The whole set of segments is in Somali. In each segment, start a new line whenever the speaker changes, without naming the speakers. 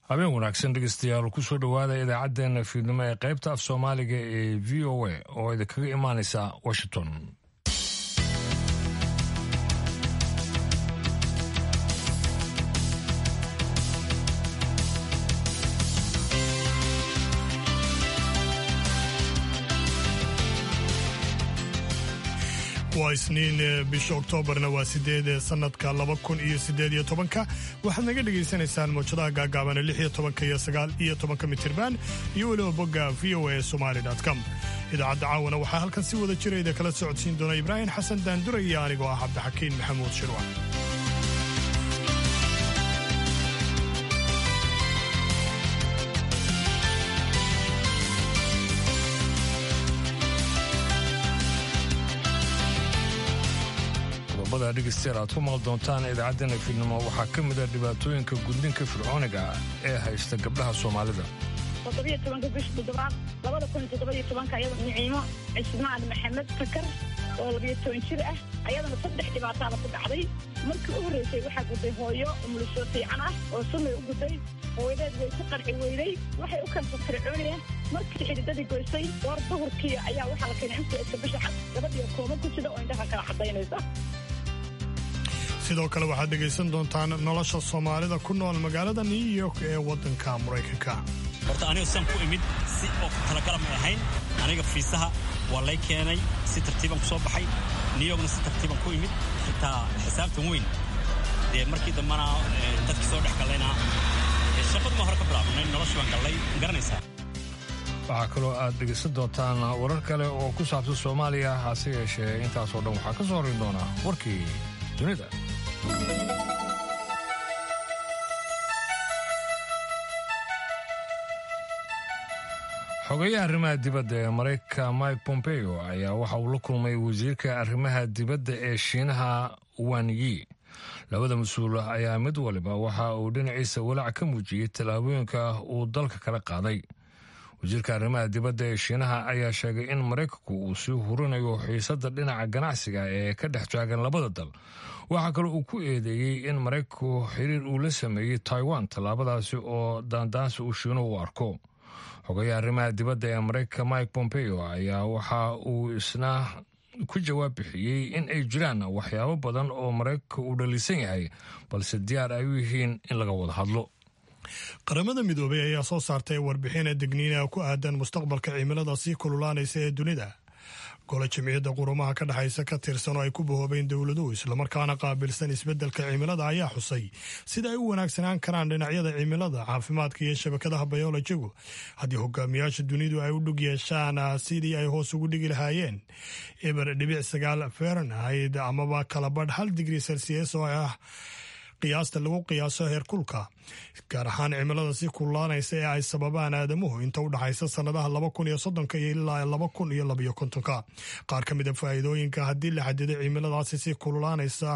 habeen wanaagsan dhegeystayaal kusoo dhowaada idaacaddeenna fiidnimo ee qaybta af soomaaliga ee v o a oo idinkaga imaanaysa washington
waa isniin bisha oktoobarna waa sideed sanadka laba kun iyo sideed iyo tobanka waxaad naga dhegaysanaysaan mawjadaha gaagaabana lix iyo tobanka iyo sagaal iyo tobanka mitirban iyo weliba bogga v o a somaali com idaacadda caawana waxaa halkan si wada jirayda kala socodsiin doona ibraahim xasan daandura iyo anigoo ah cabdixakiin maxamuud shirwa
qodobada dhegeystayaal aad ku maqli doontaan idaacaddeenna fiidnimo waxaa ka mid a dhibaatooyinka gudninka fircooniga ee haysta gabdhaha soomaalida
toddobiyo tobanka bisha toddobaad labada kun iyo toddoba iyo tobanka ayadoo niciimo cismaan maxamed fakar oo labiyo toban jir ah ayadana saddex dhibaataada ku dhacday markii u horreysay waxaa gudday hooyo umulisoo fiican ah oo sunnay u gudday hooyadeed way ku qarxi weyday waxay u kanta fircooniya markii xididadii goysay goor duhurkii ayaa waxaa la keenay inta iska bisha xad gabadhiyo kooma ku jida oo indhaha kala cadaynaysa
sidoo kale waxaad dhegaysan doontaan nolosha soomaalida ku nool magaalada new york ee waddanka maraykanka
horta aniga san ku imid si oo talagala may ahayn aniga fiisaha waa lay keenay si tartiiban ku soo baxay new yorkna si tartiiban ku imid xitaa xisaabtan weyn dee markii dambana dadkii soo dhex gallayna shaqaduma hore ka bilaabnay noloshii baan gallay garanaysaa
waxaa kaloo aad dhegaysan doontaan warar kale oo ku saabsan soomaaliya hase yeeshee intaasoo dhan waxaa ka soo horin doonaa warkii dunida xogeyaha arrimaha dibadda ee maraykanka mike pompeo ayaa waxa uu la kulmay wasiirka arrimaha dibadda ee shiinaha wan yi labada mas-uul ayaa mid waliba waxa uu dhinaciisa walaac ka muujiyey tallaabooyinka uu dalka kala qaaday wasiirka arrimaha dibadda ee shiinaha ayaa sheegay in maraykanku uu sii hurinayo xiisadda dhinaca ganacsiga ee ka dhex taagan labada dal waxaa kaloo uu ku eedeeyey in maraykanku xiriir uu la sameeyey taiwan tallaabadaasi oo daandaansi uu shiinuhu u arko xogayaha arrimaha dibadda ee maraykanka mike pompeo ayaa waxa uu isna ku jawaab bixiyey in ay jiraan waxyaabo badan oo maraykanka uu dhaliisan yahay balse diyaar ay u yihiin in laga wada hadlo
qaramada midoobay ayaa soo saartay warbixin degniina ku aadan mustaqbalka cimilada sii kululaanaysa ee dunida gole jimciyadda qurumaha ka dhexaysa ka tirsan oo ay ku bahoobeen dowladuhu islamarkaana qaabilsan isbeddelka cimilada ayaa xusay sida ay u wanaagsanaan karaan dhinacyada cimilada caafimaadka iyo shabakadaha bayolojigu haddii hogaamiyaasha dunidu ay u dhug yeeshaan sidii ay hoos ugu dhigi lahaayeen eber dhibic sagaal fahrenheit amaba kalabadh hal digri celsius oo ah qiyaasta lagu qiyaaso heerkulka gaar ahaan cimilada si kululaanaysa ee ay sababaan aadamuhu inta u dhaxaysa sannadaha laba kun iyo soddonka iyo ilaa laba kun iyo labayo kontonka qaar ka mid a faa'iidooyinka haddii la xadiday cimiladaasi si kululaanaysa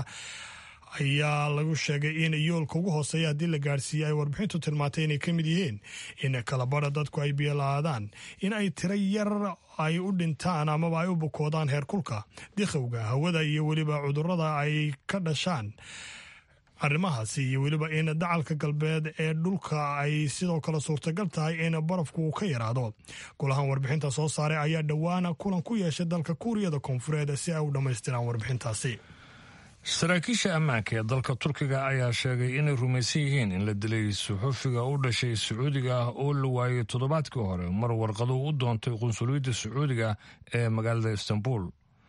ayaa lagu sheegay in yoolka ugu hooseeya haddii la gaarsiiyey ay warbixintu tilmaantay inay ka mid yihiin in kalabadha dadku ay biyola'aadaan in ay tiro yar ay u dhintaan amaba ay u bukoodaan heerkulka dikhowga hawada iyo weliba cudurrada ay ka dhashaan arrimahaasi iyo weliba in dacalka galbeed ee dhulka ay sidoo kale suurtagal tahay in barafku uu ka yaraado golahan warbixinta soo saaray ayaa dhowaana kulan ku yeeshay dalka kuuriyada koonfureed si ay u dhammaystiraan warbixintaasi
saraakiisha ammaanka ee dalka turkiga ayaa sheegay inay rumaysan yihiin in la dilay suxufiga u dhashay sacuudiga ah oo la waayey toddobaadkii hore mar warqadu u doontay qunsuliyadda sacuudiga ee magaalada istanbul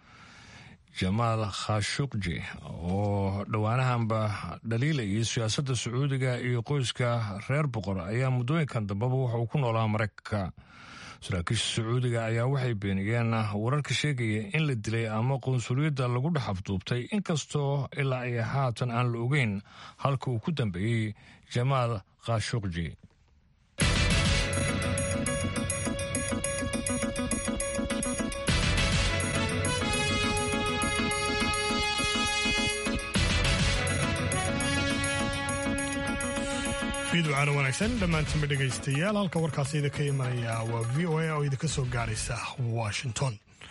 jamaal khashuqji oo dhowaanahanba dhaliilayay siyaasadda sacuudiga iyo qoyska reer boqor ayaa muddooyinkan dambeba waxa uu ku noolaa maraykanka saraakiisha sacuudiga ayaa waxay beeniyeen wararka sheegaya in la dilay ama qunsuliyadda lagu dhex afduubtay inkastoo ilaa ay haatan aan la ogeyn halka uu ku dambeeyey jamaal khashuqji
fiidwacana wanaagsan dhammaantiinba dhegaystayaal halka warkaasi idinka imanaya waa v o a oo idinka soo gaaraysa washington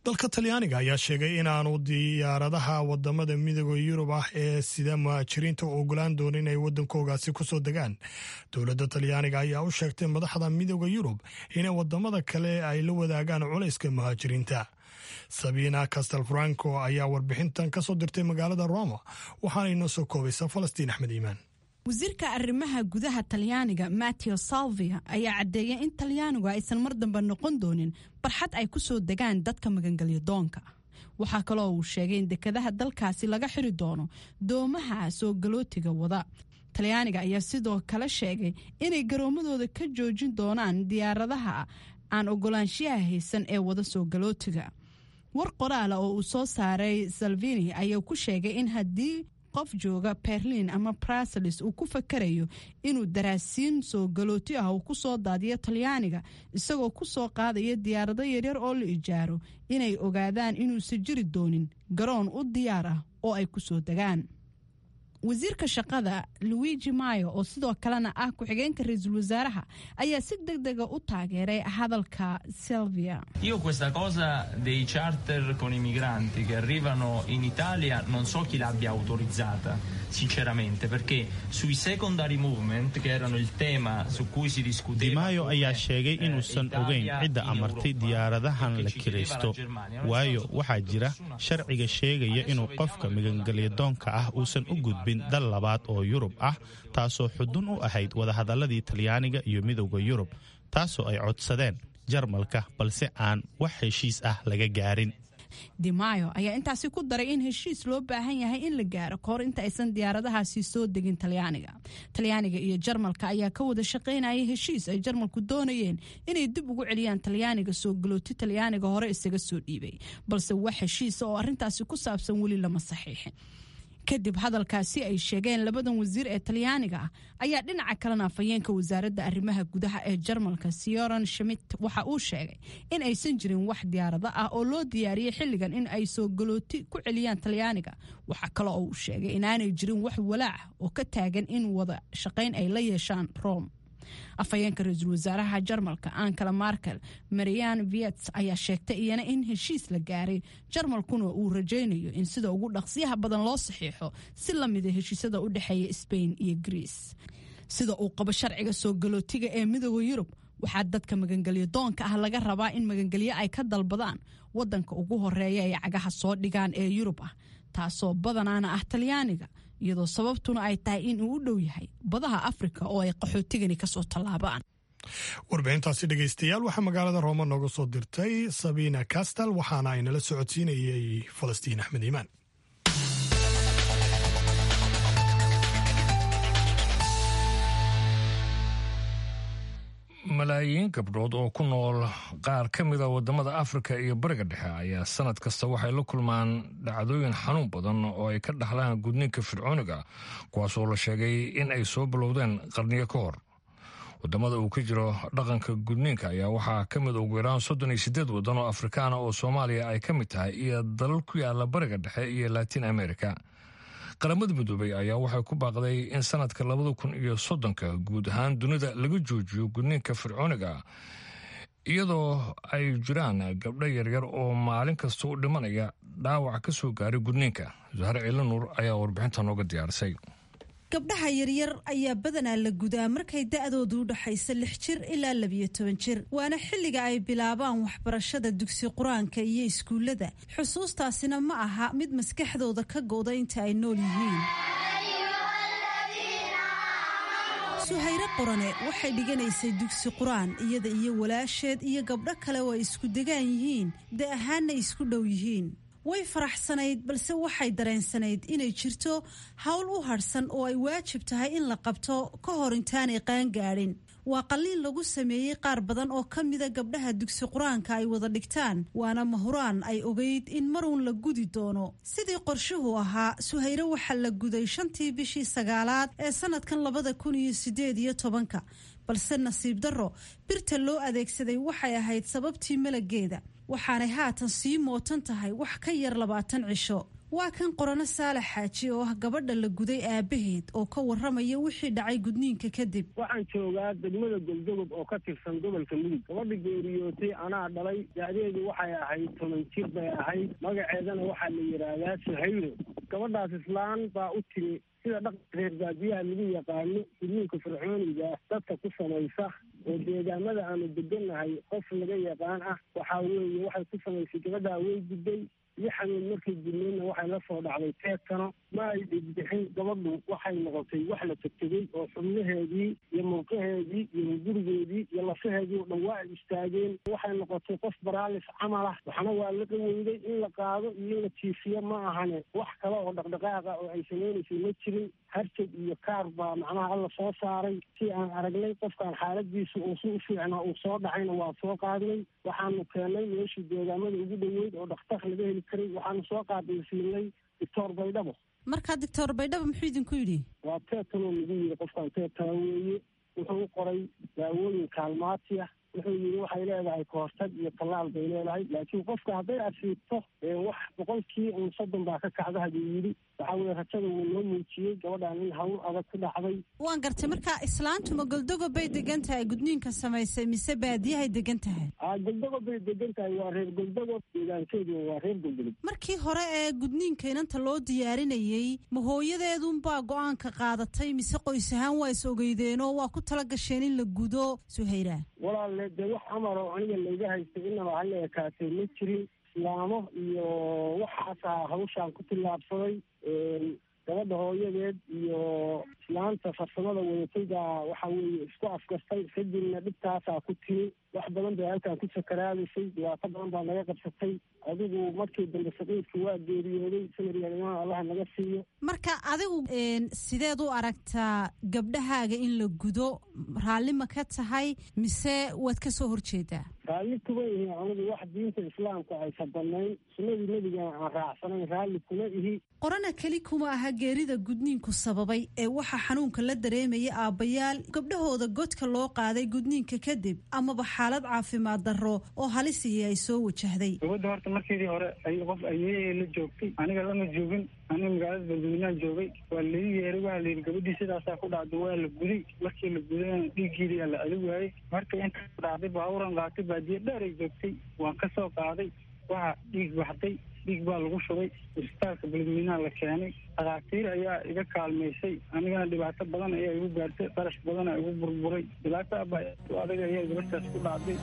dalka talyaaniga ayaa sheegay inaanu diyaaradaha wadamada midooda yurub ah ee sida muhaajiriinta u ogolaan doona inay wadankoogaasi kusoo degaan dowladda talyaaniga ayaa u sheegtay madaxda midooda yurub inay wadamada kale ay la wadaagaan culayska muhaajiriinta sabina castelfranco ayaa warbixintan kasoo dirtay magaalada roma waxaana inoo soo koobaysa falastiin axmed iimaan
wasiirka arrimaha gudaha talyaaniga mateo salvia ayaa caddeeyay in talyaanigu aysan mar dambe noqon doonin barxad ay ku soo degaan dadka magangelyo doonka waxaa kaloo uu sheegay in dekadaha dalkaasi laga xiri doono doomaha soo galootiga wada talyaaniga ayaa sidoo kale sheegay inay garoomadooda ka joojin doonaan diyaaradaha aan ogolaanshiyaha haysan ee wada soo galootiga war qoraala oo uu soo saaray salvini ayaa ku sheegay in haddii qof jooga berlin ama bruseles uu ku fakarayo inuu daraasiin soo galooti ah uu ku soo daadiyo talyaaniga isagoo ku soo qaadaya diyaarado yaryar oo la ijaaro inay ogaadaan inuusan jiri doonin garoon u diyaar ah oo ay ku soo degaan wasiirka shaqada luigi mayo oo sidoo kalena ah ku-xigeenka ra-iisul wasaaraha ayaa si deg dega u taageeray hadalka silvia
io questa cosa dei charter con i migranti che arrivano in Italia non so chi l'abbia autorizzata sinceramente perché sui secondary movement che erano il tema su cui si discuteva
Di Maio ayaa sheegay inuusan ogeyn cidda amartay diyaaradahan la kiraysto waayo waxaa jira sharciga sheegaya inuu qofka migangelyadoonka ah uusan u gudbin dal labaad oo yurub ah taasoo xudun u ahayd wadahadaladii talyaaniga iyo midowda yurub taasoo ay codsadeen jarmalka balse aan wax heshiis ah laga gaarin
dimayo ayaa intaasi ku daray in heshiis loo baahan yahay in la gaaro kahor inta aysan diyaaradahaasi soo degin talyaaniga talyaaniga iyo jarmalka ayaa ka wada shaqaynayay heshiis ay jarmalku doonayeen inay dib ugu celiyaan talyaaniga soo galooti talyaaniga hore isaga soo dhiibay balse wax heshiisa oo arrintaasi ku saabsan weli lama saxiixin kadib hadalkaasi ay sheegeen labadan wasiir ee talyaaniga ah ayaa dhinaca kalena afhayeenka wasaaradda arrimaha gudaha ee jarmalka sioran schmidt waxa uu sheegay in aysan jirin wax diyaarado ah oo loo diyaariyey xilligan in ay soo galooti ku celiyaan talyaaniga waxaa kale oo uu sheegay inaanay jirin wax walaac oo ka taagan in wada shaqayn ay la yeeshaan rome afhayeenka ra-iisul wasaaraha jarmalka ankala markel marian viets ayaa sheegtay iyana in heshiis la gaaray jarmalkuna uu rajaynayo in sida ugu dhaqsiyaha badan loo saxiixo si lamida heshiisyada u dhexeeya sbain iyo greece sida uu qabo sharciga soo galootiga ee midooda yurub waxaa dadka magangelyo doonka ah laga rabaa in magangelyo ay ka dalbadaan wadanka ugu horeeya ay cagaha soo dhigaan ee yurub ah taasoo badanaana ah talyaaniga iyadoo sababtuna ay tahay in uu u dhow yahay badaha afrika oo ay qaxootigani kasoo tallaabaan
warbixintaasi dhegaystayaal waxaa magaalada rooma nooga soo dirtay sabina castal waxaana ay nala socodsiinayay falastiin axmed iimaan
malaayiin gabdhood oo ku nool qaar ka mida wadamada afrika iyo bariga dhexe ayaa sanad kasta waxay la kulmaan dhacdooyin xanuun badan oo ay ka dhaxlaan gudniinka fircooniga kuwaasoo la sheegay in ay soo bilowdeen qarniyo ka hor wadamada uu ka jiro dhaqanka gudniinka ayaa waxaa ka mid ugu yaraan soddon iyo siddeed waddan oo afrikaana oo soomaaliya ay ka mid tahay iyo dalal ku yaala bariga dhexe iyo latin america qaramada midoobey ayaa waxay ku baaqday in sanadka labada kun iyo soddonka guud ahaan dunida laga joojiyo gudniinka fircooniga iyadoo ay jiraan gabdho yaryar oo maalin kasta u dhimanaya dhaawac ka soo gaaray gudniinka zahre ciilanuur ayaa warbixinta nooga diyaarisay
gabdhaha yaryar ayaa badanaa la gudaa markay da'doodu u dhaxayso lix jir ilaa labiyo toban jir waana xilliga ay bilaabaan waxbarashada dugsi qur-aanka iyo iskuullada xusuustaasina ma aha mid maskaxdooda ka go'da inta ay nool yihiin suhayre qorane waxay dhiganaysay dugsi qur-aan iyada iyo walaasheed iyo gabdho kale oo ay isku degaan yihiin da ahaanna isku dhow yihiin way faraxsanayd balse waxay dareensanayd inay jirto howl u hadhsan oo ay waajib tahay in la qabto ka hor intaanay qaangaadhin waa qalliin lagu sameeyey qaar badan oo ka mida gabdhaha dugsi qur-aanka ay wada dhigtaan waana mahuraan ay ogeyd in maruun la gudi doono sidii qorshuhu ahaa suhayre waxaa la guday shantii bishii sagaalaad ee sanadkan labada kun iyo sideed iyo tobanka balse nasiib darro birta loo adeegsaday waxay ahayd sababtii malageeda waxaanay haatan sii mootan tahay wax ka yar labaatan cisho waa kan qorano saalax xaaji oo ah gabadha la guday aabaheed oo ka warramaya wixii dhacay gudniinka kadib
waxaan joogaa degmada goldogob oo ka tirsan gobolka mudug gabadha geeriyootay anaa dhalay da'deedu waxay ahayd toban jir bay ahayd magaceedana waxaa la yidhaahdaa suhayro gabadhaas islaan baa u timi sida dhaqanka reer baadiyaha lagu yaqaano gudniinka fircooniga dadka ku samaysa oo deegaamada aanu degannahay qof laga yaqaan ah waxaa weeye waxay ku samaysay gabadhaa way gudday iyo xanuun markay gudneydna waxay la soo dhacday teedkano ma ay dhigbixin gabadhu waxay noqotay wax la tegtegey oo xubnaheedii iyo murqaheedii iyo gurigeedii iyo lafaheedii oo dhan waa ay istaageen waxay noqotay qof baraalis camal ah waxna waa la qaweyday in la qaado iyo in la jiifiyo ma ahane wax kale oo dhaqdhaqaaqa oo ay samaynaysay ma jirin harjag iyo kaar baa macnaha alla soo saaray si aan aragnay qofkaan xaaladiisu uu si u fiicnaa uu soo dhacayna waa soo qaadnay waxaanu keennay meeshii deegaamada ugu dhoweyd oo dhakhtar laga heli karay waxaanu soo qaabilsiinay doctor baydhabo
markaa doctor baydhabo muxuu idinku yidhi
waa teetanoo lagu yidhi qofkaan teetana weeye wuxuu u qoray daawooyin kaalmaati ah wuxuu yidhi waxay leedahay kahortag iyo tallaal bay leedahay laakiin qofka hadday asiibto wax boqolkii un soddon baa ka kacda haduu yidhi waxaa weye rajada wuu noo muujiyey gabadhaan in hawl adag ku dhacday
waan gartay marka islaantuma goldogob bay degan tahay gudniinka samaysay mise baadiyahay degan tahay
a goldogob bay degan tahay waa reer goldogob deegaankeedu waa reer goldogob
markii hore ee gudniinka inanta loo diyaarinayey ma hooyadeedunbaa go-aanka qaadatay mise qoys ahaan waa is ogeydeenoo waa ku tala gasheen in la gudo suhayra
walaalle dee wax amar oo aniga layga haystay inaba hala ekaatay ma jirin islaamo iyo waxaasaa hawshaan ku tillaabsaday gabadha hooyadeed iyo islaanta farsamada wadatay baa waxa weeye isku afgartay kadibna dhibtaasaa ku timi wax badan bay halkaan ku sakaraadaysay dhibaato badan baa naga qabsatay adigu markii dambe saqiidka waa geeriyooday samaryaalimaha allaha naga siiyo
marka adigu sideed u aragtaa gabdhahaaga in la gudo raalli ma ka tahay mise waad ka soo horjeedaa
raalli kuma ihi anigu wax diinta islaamka aysa banayn sunnadii nebigana aan raacsanayn raalli kuma ihi
qorana keli kuma aha geerida gudniinku sababay ee waxaa xanuunka la dareemaya aabbayaal gabdhahooda godka loo qaaday gudniinka kadib amaba xaalad caafimaad darro oo halisihi ay soo wajahday
gabadda horta markeedii hore ay qof ayeeyay la joogtay aniga lama joogin aniga magaalada balduweynaha joogay waa lai yeeray waxaa la yidhi gabadhii sidaasaa ku dhacday waa la guday markii la gudayna dhiiggeedii aa la adi waayey marka inta dhacday baaburan qaatay baadiye dheer ay joogtay waan ka soo qaaday waxaa dhiig baxday dhiig baa lagu shubay isbitaalka balduweynaha la keenay dhakhaatiir ayaa iga kaalmaysay anigana dhibaato badan ayaa igu gaartay qarash badana igu burburay dhibaato aba adag ayaa gabadhaas ku dhacday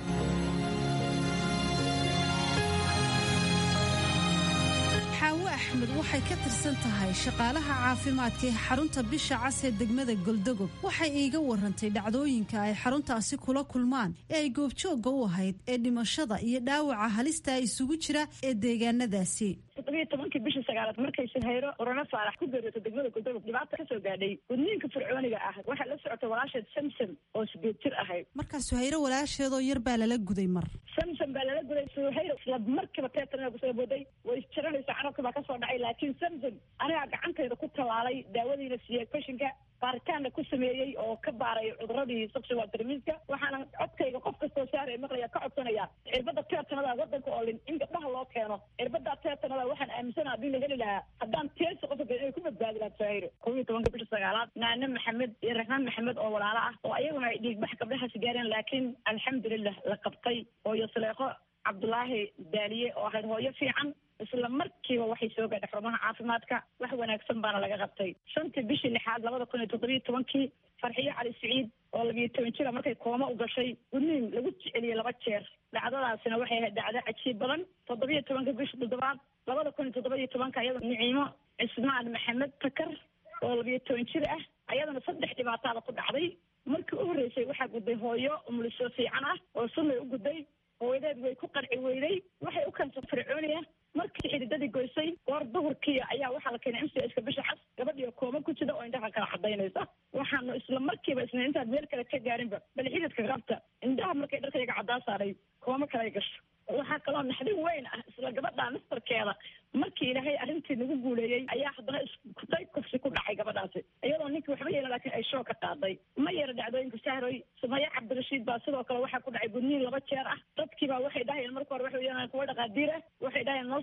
xaawo axmed waxay ka tirsan tahay shaqaalaha caafimaadka ee xarunta bisha cas ee degmada goldogob waxay iiga warantay dhacdooyinka ay xaruntaasi kula kulmaan ee ay goobjoogga u ahayd ee dhimashada iyo dhaawaca halista isugu jira ee deegaanadaasi
toddobiyo tobankii bishii sagaalaad markay suhayro orano faarax ku geeriyooto degmada goldogob dhibaata kasoo gaadhay gudniinka fircooniga ah waxay la socotay walaasheed samsom oo sideed jir ahayd
markaa suhayro walaasheedoo yar baa lala guday mar
samsom baa lala guday suhayro isla markiiba teetanaa kusoo booday way isjaranaysa carabka baa kasoo dhacay laakiin samsom anigaa gacantayda ku tallaalay daawadiina siiyey fashinka baaritaanna ku sameeyey oo ka baaray cuduradii sexual termiska waxaana codkayga qof kastoo saaraya maqlaya ka codsanaya cirbada teetanada wadanka oo lin in gabdhaha loo keeno cirbada teetanada waxaan aaminsana haddii la heli lahaa haddaan teesi qofka inay ku badbaadi lahaa sahayro kow iyo tobanka bisha sagaalaad naane maxamed iyo raxmaan maxamed oo walaalo ah oo ayaguna ay dhiigbax gabdhahaasi gaareen laakiin alxamdulilah la qabtay hooyo saleeqo cabdulaahi daaliye oo ahayd hooyo fiican isla markiiba waxay soo gaadhay xarumaha caafimaadka wax wanaagsan baana laga qabtay shantii bishii lixaad labada kun iyo toddobiyo tobankii farxiyo cali siciid oo labiyo toban jira markay kooma u gashay gudniin lagu jeceliyey laba jeer dhacdadaasina waxay ahayd dhacdo cajiib badan toddobiyo tobanka bisha toddobaad labada kun iyo toddobiyo tobanka iyada niciimo cismaan maxamed takar oo labiyo toban jir ah ayadana saddex dhibaataada ku dhacday markii u horreysay waxaa gudday hooyo umuliso fiican ah oo sunnay u gudday hooyadeed way ku qarci weyday waxay u keensay fircooniya markii xididadii goysay goor duhurkii ayaa waxaa la keenay m c ska bisha cas gabadhiio kooma ku jida oo indhaha kala cadaynaysa waxaanu isla markiiba isna intaad meel kale ka gaarinba bal xididka qabta indhaha markay dharkayga caddaa saaray kooma kale gasho waxaa kaloo naxdin weyn ah isla gabadha nastarkeeda markii ilaahay arrintii nagu guuleeyey ayaa haddana iskutay kufsi ku dhacay gabadhaasi iyadoo ninkii waxba yeelan laakiin ay shoo ka qaaday ma yara dhacdooyinka sahroy sumaya cabdirashiid baa sidoo kale waxaa ku dhacay gudniin laba jeer ah dadkii baa waxay dhahayeen marka hore waxay yeelan kuwa dhaqaadiir ah waxay dhahayeen noo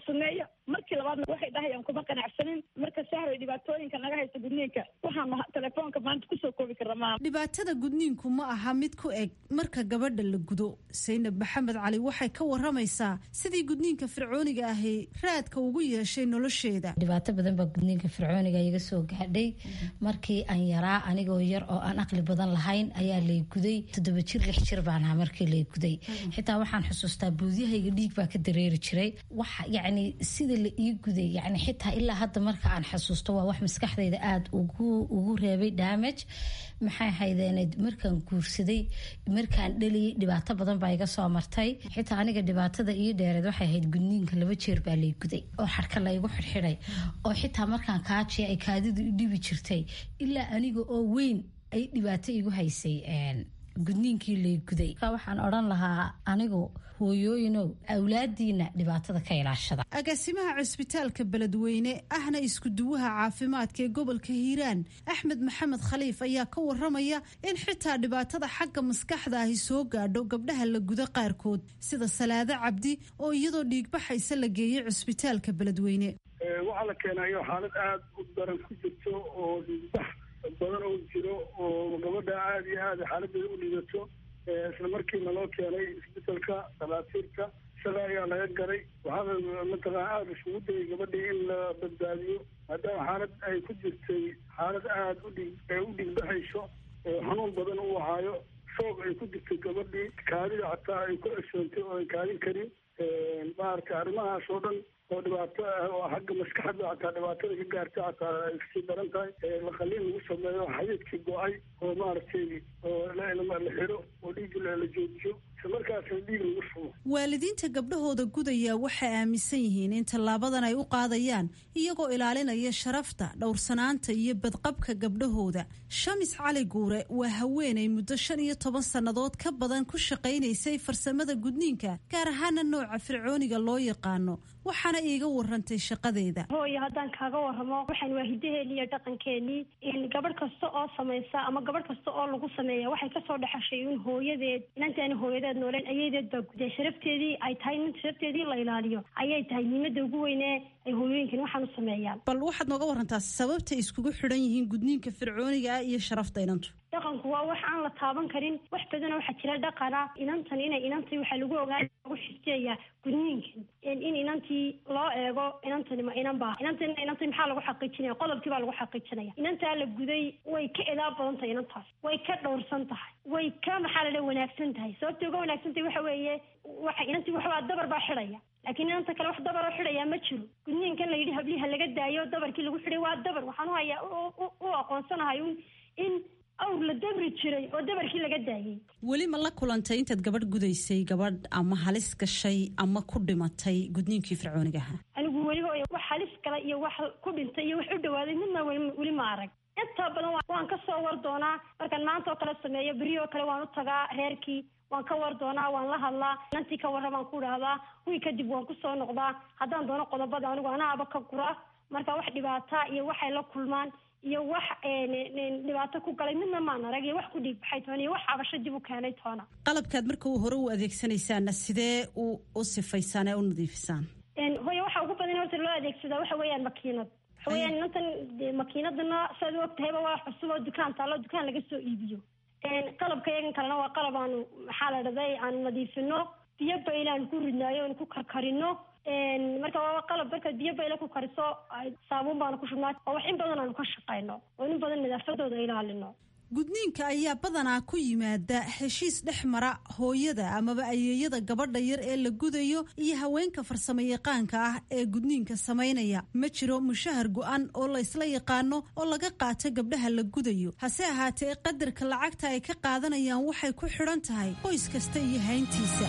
suneeyo markii labaadna waxay dhahayaan kuma qanacsanin marka sahroy dhibaatooyinka naga haysta gudniinka waxaanu telefoonka maanta kusoo koobi karra maaha
dhibaatada gudniinku ma aha mid ku eg marka gabadha la gudo saynab maxamed cali waxay ka waramaysaa sidii gudniinka fircooniga ahi raadka ugu yeeshay nolosheeda
dhibaato badan baa gudniinka fircooniga iga soo gaadhay markii aan yaraa anigoo yar oo aan aqli badan lahayn ayaa lay guday toddoba jir lix jir baan ahaa markii lay guday xitaa waxaan xusuustaa buudyahayga dhiig baa ka dareeri jiray waxa yacni sida la ii guday yacni xitaa ilaa hadda marka aan xasuusto waa wax maskaxdayda aada ugu ugu reebay damage maxay haydeened markaan guursaday markaan dhaliyay dhibaato badan baa iga soo martay xitaa aniga dhibaatada ii dheereed waxay ahayd gudniinka laba jeer baa lay guday oo xarka laygu xidxidhay oo xitaa markaan kaajiya ay kaadidu i dhibi jirtay ilaa aniga oo weyn ay dhibaato igu haysay gudniinkii lay guday waxaan odhan lahaa anigu hooyooyinow awlaadiina dhibaatada ka ilaashada
agaasimaha cusbitaalka beledweyne ahna iskuduwaha caafimaadka ee gobolka hiiraan axmed maxamed khaliif ayaa ka waramaya in xitaa dhibaatada xagga maskaxda ahi soo gaadho gabdhaha la gudo qaarkood sida salaado cabdi oo iyadoo dhiigbaxaysa la geeyey cusbitaalka beledweyne
waxaa la keenayo xaalad aada u daran ku jirto oo dhiigbax badan oo jiro oo gabadha aada iyo aada xaaladeeda u dhiidato isla markiina loo keenay isbitalka dhakhaatiirta isaga ayaa laga garay waxaana mataqana aada isugu dayay gabadhii in la badbaadiyo maadaama xaalad ay ku jirtay xaalad aada udhig u dhigbaxayso xanuun badan u ahaayo shoog ay ku jirtay gabadhii kaadida xataa ay ku ceshoontay oo ay kaadin karin maaragtay arrimahaas oo dhan oo dhibaato ah oo xagga maskaxda xataa dhibaatada ka gaarta xataa ay kasii daran tahay laqaliin lagu sameeyo xadiidkii go-ay oo maaragtay oo la xiro oo dhiiggi la joojiyo isla markaasna dhiig lagu shubo
waalidiinta gabdhahooda gudaya waxay aaminsan yihiin in tallaabadan ay u qaadayaan iyagoo ilaalinaya sharafta dhowrsanaanta iyo badqabka gabdhahooda shamis cali guure waa haweenay muddo shan iyo toban sannadood ka badan ku shaqaynaysay farsamada gudniinka gaar ahaana nooca fircooniga loo yaqaano waxaana iiga warantay shaqadeeda
hooyo haddaan kaaga waramo waxaan waa hidaheeni iyo dhaqankeenii gabadh kasta oo samaysa ama gabadh kasta oo lagu sameeya waxay kasoo dhexashay in hooyadeed inantaani hooyadeed nooleen ayadeed baa guday sharafteedii ay tahay in sharafteedii la ilaaliyo ayay tahay muhiimada ugu weynee ay hooyooyinkan waxaan u sameeyaan
bal waxaad nooga warantaa sababtay iskugu xidhan yihiin gudniinka fircooniga ah iyo sharafta inantu
dhaqanku waa wax aan la taaban karin wax badana waxaa jira dhaqana inantan inay inantii waxaa lagu ogaa lagu xifteeyaa gudniinkan in inantii loo eego inantani ma inan baa inantan inantii maxaa lagu xaqiijinaya qodobkii baa lagu xaqiijinaya inantaa la guday way ka edaa badan tahay inantaas way ka dhowrsan tahay way ka maxaa la dhaha wanaagsan tahay sababta uga wanaagsan tahay waxa weeye waxa inantii waxbaa dabar baa xidhaya laakiin inanta kale wax dabaroo xidhayaa ma jiro gudniinkan la yidhi habliha laga daayo dabarkii lagu xidhay waa dabar waxaan u hayaa u aqoonsanahay un in awr la dabri jiray oo dabarkii laga daayay
weli ma la kulantay intaad gabadh gudaysay gabadh ama halis gashay ama ku dhimatay gudniinkii fircoonigaha
anigu weliba wax halis gala iyo wax ku dhintay iyo wax u dhawaaday midna weli ma arag intaa badan waan ka soo war doonaa markaan maanta oo kale sameeyo beri oo kale waan u tagaa reerkii waan ka war doonaa waan la hadlaa inantii ka warra baan ku dhahdaa wii kadib waan kusoo noqdaa haddaan doono qodobada anigu anaaba ka gura marka wax dhibaata iyo waxay la kulmaan iyo wax dhibaato ku galay midna maan arag iyo wax ku dhiigbaxay toona iyo wax cabasho dib u keenay toona
qalabkaad marka uu hore u adeegsanaysaana sidee u u sifaysaan ee u nadiifisaan
hooya waxa ugu badan horta loo adeegsadaa waxa weeyaan makiinad waxa weeyaan inantan makiinadana saad u ogtahayba waa cusub oo dukaan taalo dukaan laga soo iibiyo qalabka yagan kalena waa qalab aanu maxaa la dhahday aanu nadiifino biyo bayl aanu ku ridnaayo aanu ku karkarino marka waa qalab markaad biyo bayle ku kariso saabuun baanu ku shubnaa oo wax in badan aanu ka shaqayno oo in badan nadaafadooda ilaalino
gudniinka ayaa badanaa ku yimaada heshiis dhex mara hooyada amaba ayeeyada gabadha yar ee la gudayo iyo haweenka farsamo yaqaanka ah ee gudniinka samaynaya ma jiro mushahar go-an oo la ysla yaqaano oo laga qaato gabdhaha la gudayo hase ahaatee qadarka lacagta ay ka qaadanayaan waxay ku xidhan tahay qoys kasta iyo hayntiisa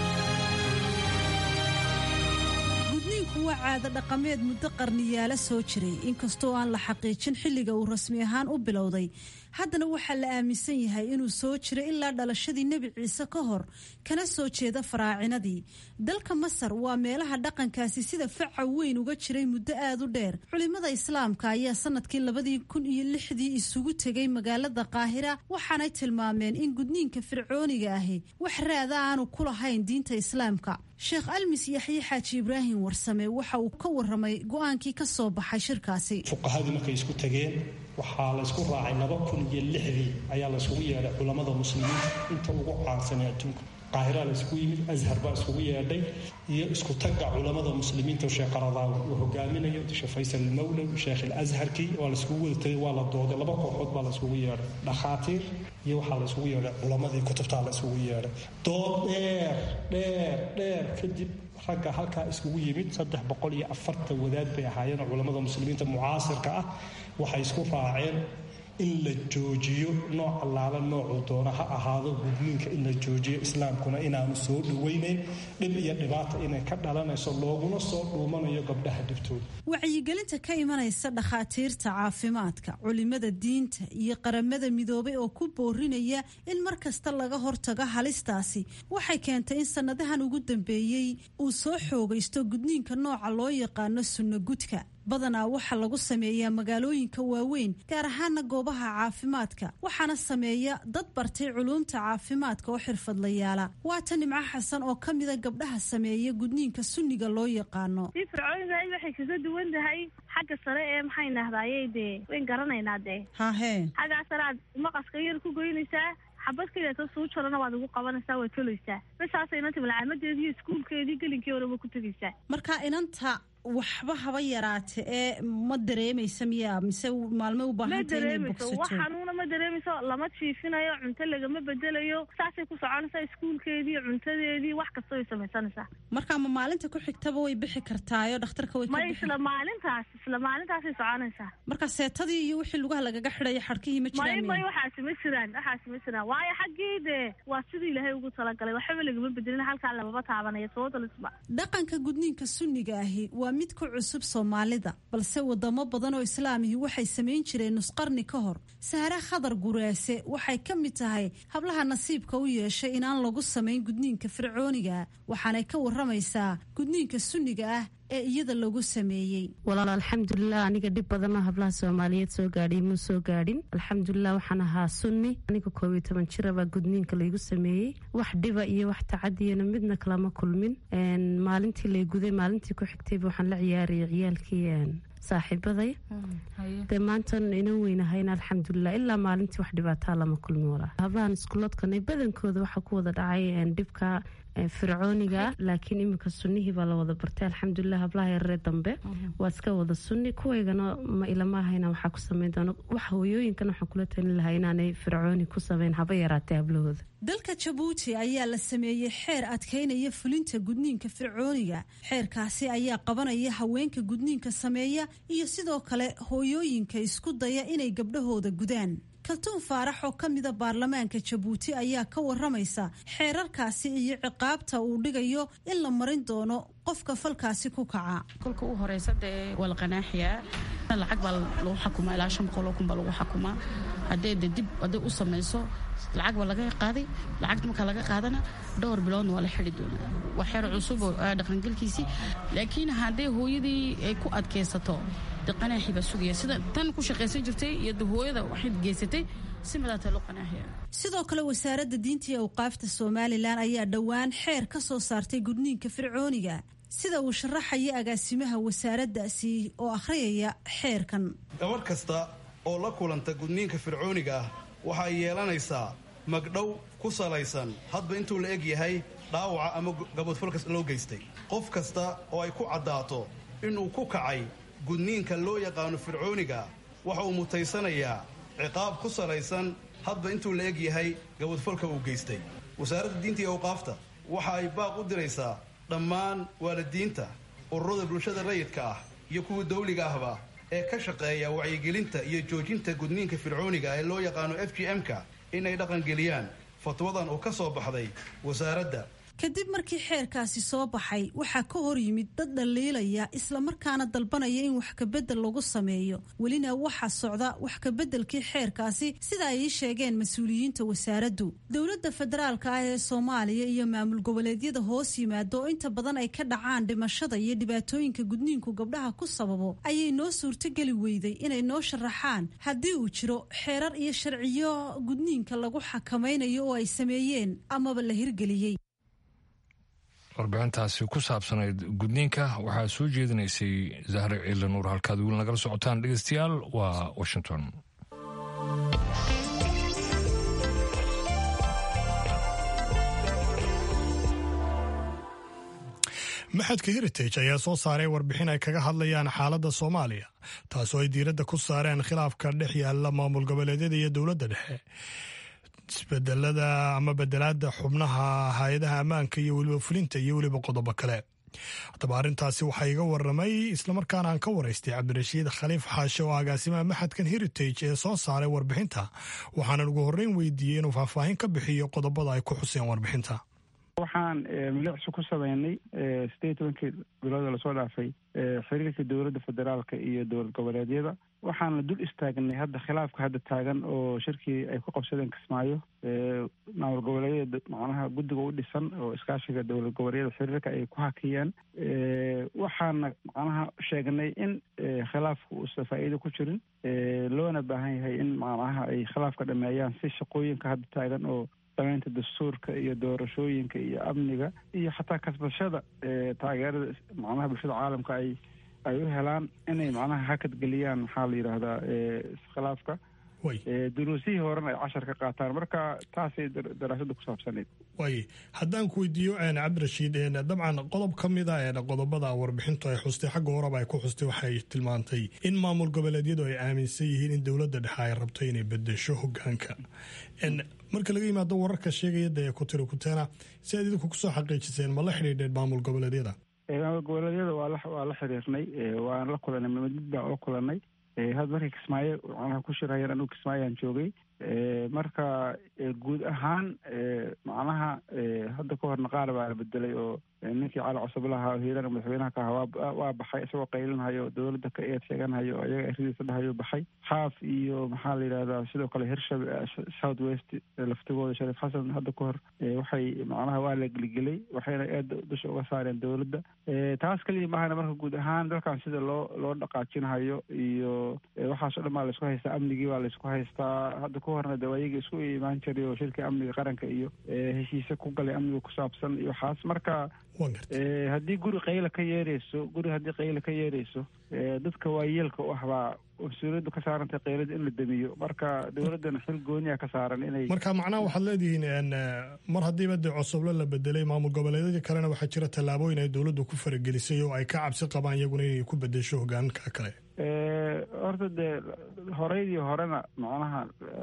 waa caado dhaqameed muddo qarniyaala soo jiray inkastoo aan la xaqiijin xilliga uu rasmi ahaan u bilowday haddana waxaa la aaminsan yahay inuu soo jiro ilaa dhalashadii nebi ciise ka hor kana soo jeeda faraacinadii dalka masar waa meelaha dhaqankaasi sida faca weyn uga jiray muddo aad u dheer culimada islaamka ayaa sanadkii labadii kun iyo lixdii isugu tegay magaalada qaahira waxaanay tilmaameen in gudniinka fircooniga ahi wax raada aanu ku lahayn diinta islaamka sheekh almis yaxye xaaji ibraahim warsame waxa uu ka waramay go-aankii ka soo baxay shirkaasi
fuqahadii markay isku tageen waxaa laysku raacay laba kun iyo lixdii ayaa layskugu yeedhay culammada muslimiinta inta ugu caansanay adduunka qaahira layskugu yimid ashar baa iskugu yeedhay iyo isku tagga culammada muslimiinta sheekh qaradaawi uu hogaaminayo sheekh faysal almawlow sheekh alazharkii waa layskugu wada tagay waa la dooday laba kooxood baa layskugu yeedhay dhakhaatiir iyo waxaa layskugu yeedhay culammadii kutubtaa layskugu yeedhay dood dheer dheer dheer kadib ragga halkaa iskugu yimid saddex boqol iyo afartan wadaad bay ahaayeen culammada muslimiinta mucaasirka ah waxay isku raaceen in la joojiyo nooc allaala noocuu doona ha ahaado gudniinka in la joojiyo islaamkuna inaanu soo dhawaynayn dhib iyo dhibaata inay ka dhalanayso looguna soo dhuumanayo gabdhaha dhibtooda
wacyigelinta ka imanaysa dhakhaatiirta caafimaadka culimada diinta iyo qaramada midoobay oo ku boorinaya in mar kasta laga hortago halistaasi waxay keentay in sannadahan ugu dambeeyey uu soo xoogaysto gudniinka nooca loo yaqaano sunno gudka badanaa waxaa lagu sameeyaa magaalooyinka waaweyn gaar ahaana goobaha caafimaadka waxaana sameeya dad bartay culuumta caafimaadka oo xirfadlayaala waata nimco xasan oo ka mida gabdhaha sameeya gudniinka sunniga loo yaqaano
si fircoonidahay waxay kaga duwan tahay xagga sare ee maxay nahdaaye dee wayn garanaynaa dee
hahee
xaggaa sare aad maqaska yar ku goynaysaa xabad kaleeto suu jarana waad ugu qabanaysaa waad tolaysaa basaasa inanta malcaamadeedii iyo iskuulkeedii gelinkii horeba ku tegaysaa
marka inanta waxba haba yaraate ee ma dareemaysa miya mise maalmay u
ma
baahanta inay
dareemayso wax
bogsato
xanuuna ma dareemayso lama jiifinayo cunto lagama bedelayo saasay ku soconaysaa iskuulkeedii cuntadeedii wax kasta way samaysanaysaa
marka ma maalinta ku xigtaba way bixi kartaayo dhakhtarka way ka
ma
bixi
isla maalintaas isla maalintaasay soconaysaa
marka seetadii iyo wixii lugaha lagaga xidhaya xadhkihii ma
may
jiraan
may
miya?
waxaasi ma jiraan waxaasi ma jiraan waayo xaggii dee waa sidii ilaahay ugu talagalay waxba lagama bedelin halkaa lamaba taabanaya sababtalisba
dhaqanka gudniinka sunniga ahi waa mid ku cusub soomaalida balse wadamo badan oo islaamihi waxay samayn jireen nusqarni ka hor sahre khadar guraase waxay ka mid tahay hablaha nasiibka u yeeshay inaan lagu samayn gudniinka fircooniga waxaanay ka waramaysaa gudniinka sunniga ah ee iyada lagu sameeyey
walaal alxamdulilah aniga dhib badanoo hablaha soomaaliyeed soo gaadhay muu soo gaadhin alxamdulilah waxaan ahaa sunni aniga koob iyo toban jira baa gudniinka laygu sameeyey wax dhiba iyo wax tacadiyana midna kalama kulmin Een, maalintii lay guday maalintii ku xigtayba waxaan la ciyaarayay ciyaalkii een, saaxiibaday dee maantan inan weynahayna alxamdulilah ilaa maalintii wax dhibaataa lama kulmin walaa hablahan iskuloodkanay badankooda waxaa ku wada dhacay een, dhibka een, fircooniga laakiin iminka sunnihii baa la wada bartay alxamdulilah hablaha yararee dambe waa iska wada sunni kuwaygana ma ilama ahayna waxaa ku sameyn doona wax hooyooyinkan waxaan kula talin lahaa inaanay fircooni ku sameyn haba yaraatee hablahooda
dalka jabuuti ayaa la sameeyey xeer adkaynaya fulinta gudniinka fircooniga xeerkaasi ayaa qabanaya haweenka gudniinka sameeya iyo sidoo kale hooyooyinka isku daya inay gabdhahooda gudaan kaltuun faarax oo ka mida baarlamaanka jabuuti ayaa ka waramaysa xeerarkaasi iyo ciqaabta uu dhigayo in la marin doono qofka falkaasi ku kaca
kolka u horeysa dee waa la qanaaxiyaa lacag baa lagu xakumaa ilaa shan boqol oo kun baa lagu xakumaa haddee de dib hadday u samayso lacag baa laga qaaday lacagta markaa laga qaadana dhowr biloodna waa la xidi doonaa waa xeer cusub oo ah dhaqangelkiisii laakiin hadday hooyadii ay ku adkaysato de qanaaxi baa sugaya sida tan ku shaqaysan jirtay iyo de hooyada waxay geysatay si madaata loo qanaaxiya
sidoo kale wasaaradda diinta iyo awqaafta somalilan ayaa dhowaan xeer ka soo saartay gudniinka fircooniga sida uu sharaxaya agaasimaha wasaaraddaasi oo akhriyaya xeerkan
gabadh kasta oo la kulanta gudniinka fircooniga ah waxay yeelanaysaa magdhow ku salaysan hadba intuu la eg yahay dhaawaca ama gabadfalkas loo geystay qof kasta oo ay ku caddaato inuu ku kacay gudniinka loo yaqaano fircooniga waxa uu mutaysanayaa ciqaab ku salaysan hadba intuu la eg yahay gabadfalka uu geystay wasaaradda diinta iyo awqaafta waxa ay baaq u diraysaa dhammaan waalidiinta ururada bulshada rayidka ah iyo kuwa dawliga ahba ee ka shaqeeya wacyigelinta iyo joojinta gudniinka fircooniga ee loo yaqaano f g m-ka inay dhaqangeliyaan fatwadan oo ka soo baxday wasaaradda
kadib markii xeerkaasi soo baxay waxaa ka hor yimid dad dhaliilaya islamarkaana dalbanaya in wax kabedel lagu sameeyo welina waxaa socda wax kabeddelkii xeerkaasi sida ay ii sheegeen mas-uuliyiinta wasaaraddu dowladda federaalka ah ee soomaaliya iyo maamul goboleedyada hoos yimaado oo inta badan ay ka dhacaan dhimashada iyo dhibaatooyinka gudniinku gabdhaha ku sababo ayay noo suurtogeli weyday inay noo sharaxaan haddii uu jiro xeerar iyo sharciyo gudniinka lagu xakamaynayo oo ay sameeyeen amaba la hirgeliyey
warbixintaasi ku saabsanayd gudniinka waxaa soo jeedinaysay zahre ciila nuur halkaad weli nagala socotaan dhegeystayaal waa washington
maxadka heritage ayaa soo saaray warbixin ay kaga hadlayaan xaaladda soomaaliya taasoo ay diiradda ku saareen khilaafka dhex yaalla maamul goboleedyada iyo dowladda dhexe isbedelada ama bedelaada xubnaha hay-adaha ammaanka iyo weliba fulinta iyo weliba qodobo kale haddaba arrintaasi waxaa iga waramay islamarkaana aan ka waraystay cabdirashiid khaliif xaashe oo agaasimaha maxadkan heritage ee soo saaray warbixinta waxaanan ugu horreyn weydiiyey inuu faahfaahin ka bixiyo qodobada ay ku xuseen warbixinta
waxaan milicsi ku sameynay sideed tobankii bilooda lasoo dhaafay xiriirka dowladda federaalka iyo dowlad goboleedyada waxaana dul istaagnay hadda khilaafka hadda taagan oo shirkii ay ku qabsadeen kismaayo maamul goboleedyada macnaha guddiga u dhisan oo iskaashiga dowlad goboleedyada xiriirka ay ku hakiyeen waxaana macnaha sheegnay in khilaafka uusan faa'iido ku jirin loona baahan yahay in macnaha ay khilaafka dhameeyaan si shaqooyinka hadda taagan oo samaynta dastuurka iyo doorashooyinka iyo amniga iyo xataa kasbashada taageerada macnaha bulshada caalamka ay ay u helaan inay macnaha hakad geliyaan maxaa la yidhaahdaa iskhilaafka duruusihii horena ay cashar ka qaataan marka taasay daraasada ku saabsanayd
waay haddaan ku weydiiyo cabdirashiid dabcan qodob ka mida qodobada warbixintu ay xustay xagga horeba ay ku xustay waxay tilmaantay in maamul goboleedyadu ay aaminsan yihiin in dowladda dhexe ay rabto inay bedesho hogaanka marka laga yimaado wararka sheegaya dee kutiri kuteena si aad idinku kusoo xaqiijiseen ma la xidhiidheen maamul goboleedyada
maamul goboleedyada waa la waa la xiriirnay waan la kulanay mid mid baan oo kulanay had markii kismaayo macnaha ku shirhayeen anugu kismaayaan joogay marka guud ahaan macnaha hadda ka horna qaar baa la bedelay oo ninkii cali cusublaha hiirana madaxweynaha ka ahaa waa baxay isagoo qaylinhayo dowladda ka eed sheeganhayo oo iyaga eridiisa dhahayo baxay xaaf iyo maxaa la yidhahdaa sidoo kale hirshabe south west laftigooda shariif xasan hadda ka hor waxay macnaha waa la geligelay waxayna eedda dusha uga saareen dowladda taas keliya maahana marka guud ahaan dalkan sida loo loo dhaqaajinhayo iyo waxaasoo dhan baa laisku haystaa amnigii baa laisku haystaa hadda ka horna de ayaga isku imaan jiray oo shirkii amniga qaranka iyo heshiise ku galay amniga ku saabsan iyo waxaas marka haddii guri qayla ka yeerayso guri haddii qayla ka yeerayso dadka waayeelka u ah baa mas-uuliyaddu ka saarantay qaylada in la damiyo marka dowladdana xil gooniya ka saaran inay
marka macnaha waxaad leedihiin mar haddiiba dee cosoblo la bedelay maamul goboleedyadii kalena waxaa jira tallaabooyin ay dowladdu ku faragelisay oo ay ka cabsi qabaan iyaguna inay ku bedesho hogaanka kale
horta dee horeydii horena macnaha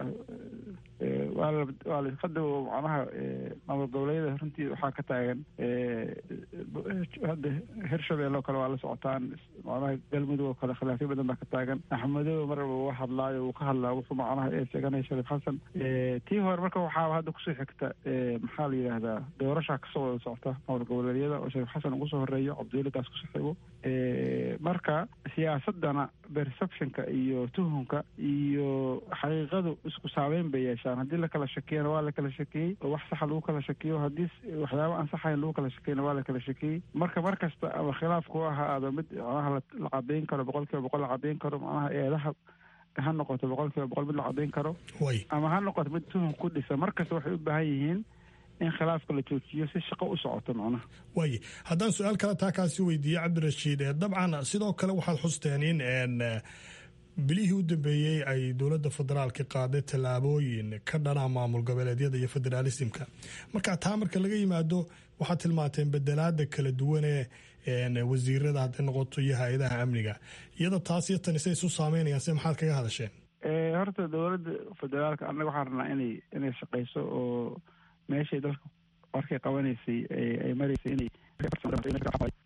waa la waa la hadda macnaha maamul goboleedyada runtii waxaa ka taagan hadda hirshabelle oo kale waa la socotaan macnaha galmudug oo kale khilaafyo badan baa ka taagan axmedow marba uu hadlaayo uu ka hadlaa wuxuu macnaha ee sheeganaya shariif xasan tii hore marka waxaa hadda kusoo xigta maxaa la yidhaahdaa doorashaa kasoo wada socota maamul goboleedyada oo shariif xasan ugu soo horeeyo cabdiweligaas kusoo xigo marka siyaasadana perceptionka iyo tuhunka iyo xaqiiqadu isku saameyn bay yeeshaan haddii lakala shakiyana waa lakala shakiyey oo wax saxa lagu kala shakiyo haddii waxyaaba aan saxayn lagu kala shakiyana waa lakala shakiyey marka mar kasta ama khilaafku ha aado mid macnaha la cadayn karo boqol kiiba boqol la cadayn karo macnaha eedaha ha noqoto boqol kiiba boqol mid la cadayn karo ama ha noqoto mid tuhun ku dhisa mar kasta waxay u baahan yihiin in khilaafka la joojiyo si shaqo u socoto macnaha
waaye haddaan su-aal kale taa kaasi weydiiye cabdirashiid dabcan sidoo kale waxaad xusteen in bilihii u dambeeyey ay dowladda federaalka qaaday tallaabooyin ka dhana maamul goboleedyada iyo federaalismka marka taa marka laga yimaado waxaad tilmaanteen bedelaada kala duwanee wasiirada hadday noqoto iyo hay-adaha amniga iyada taas iyo tani say isu saameynayaan se maxaad kaga hadasheen
horta dowladda federaalka annaga waxaan rabnaa inay inay shaqayso oo meeshay dalka warkay qabanaysay ay maraysay inay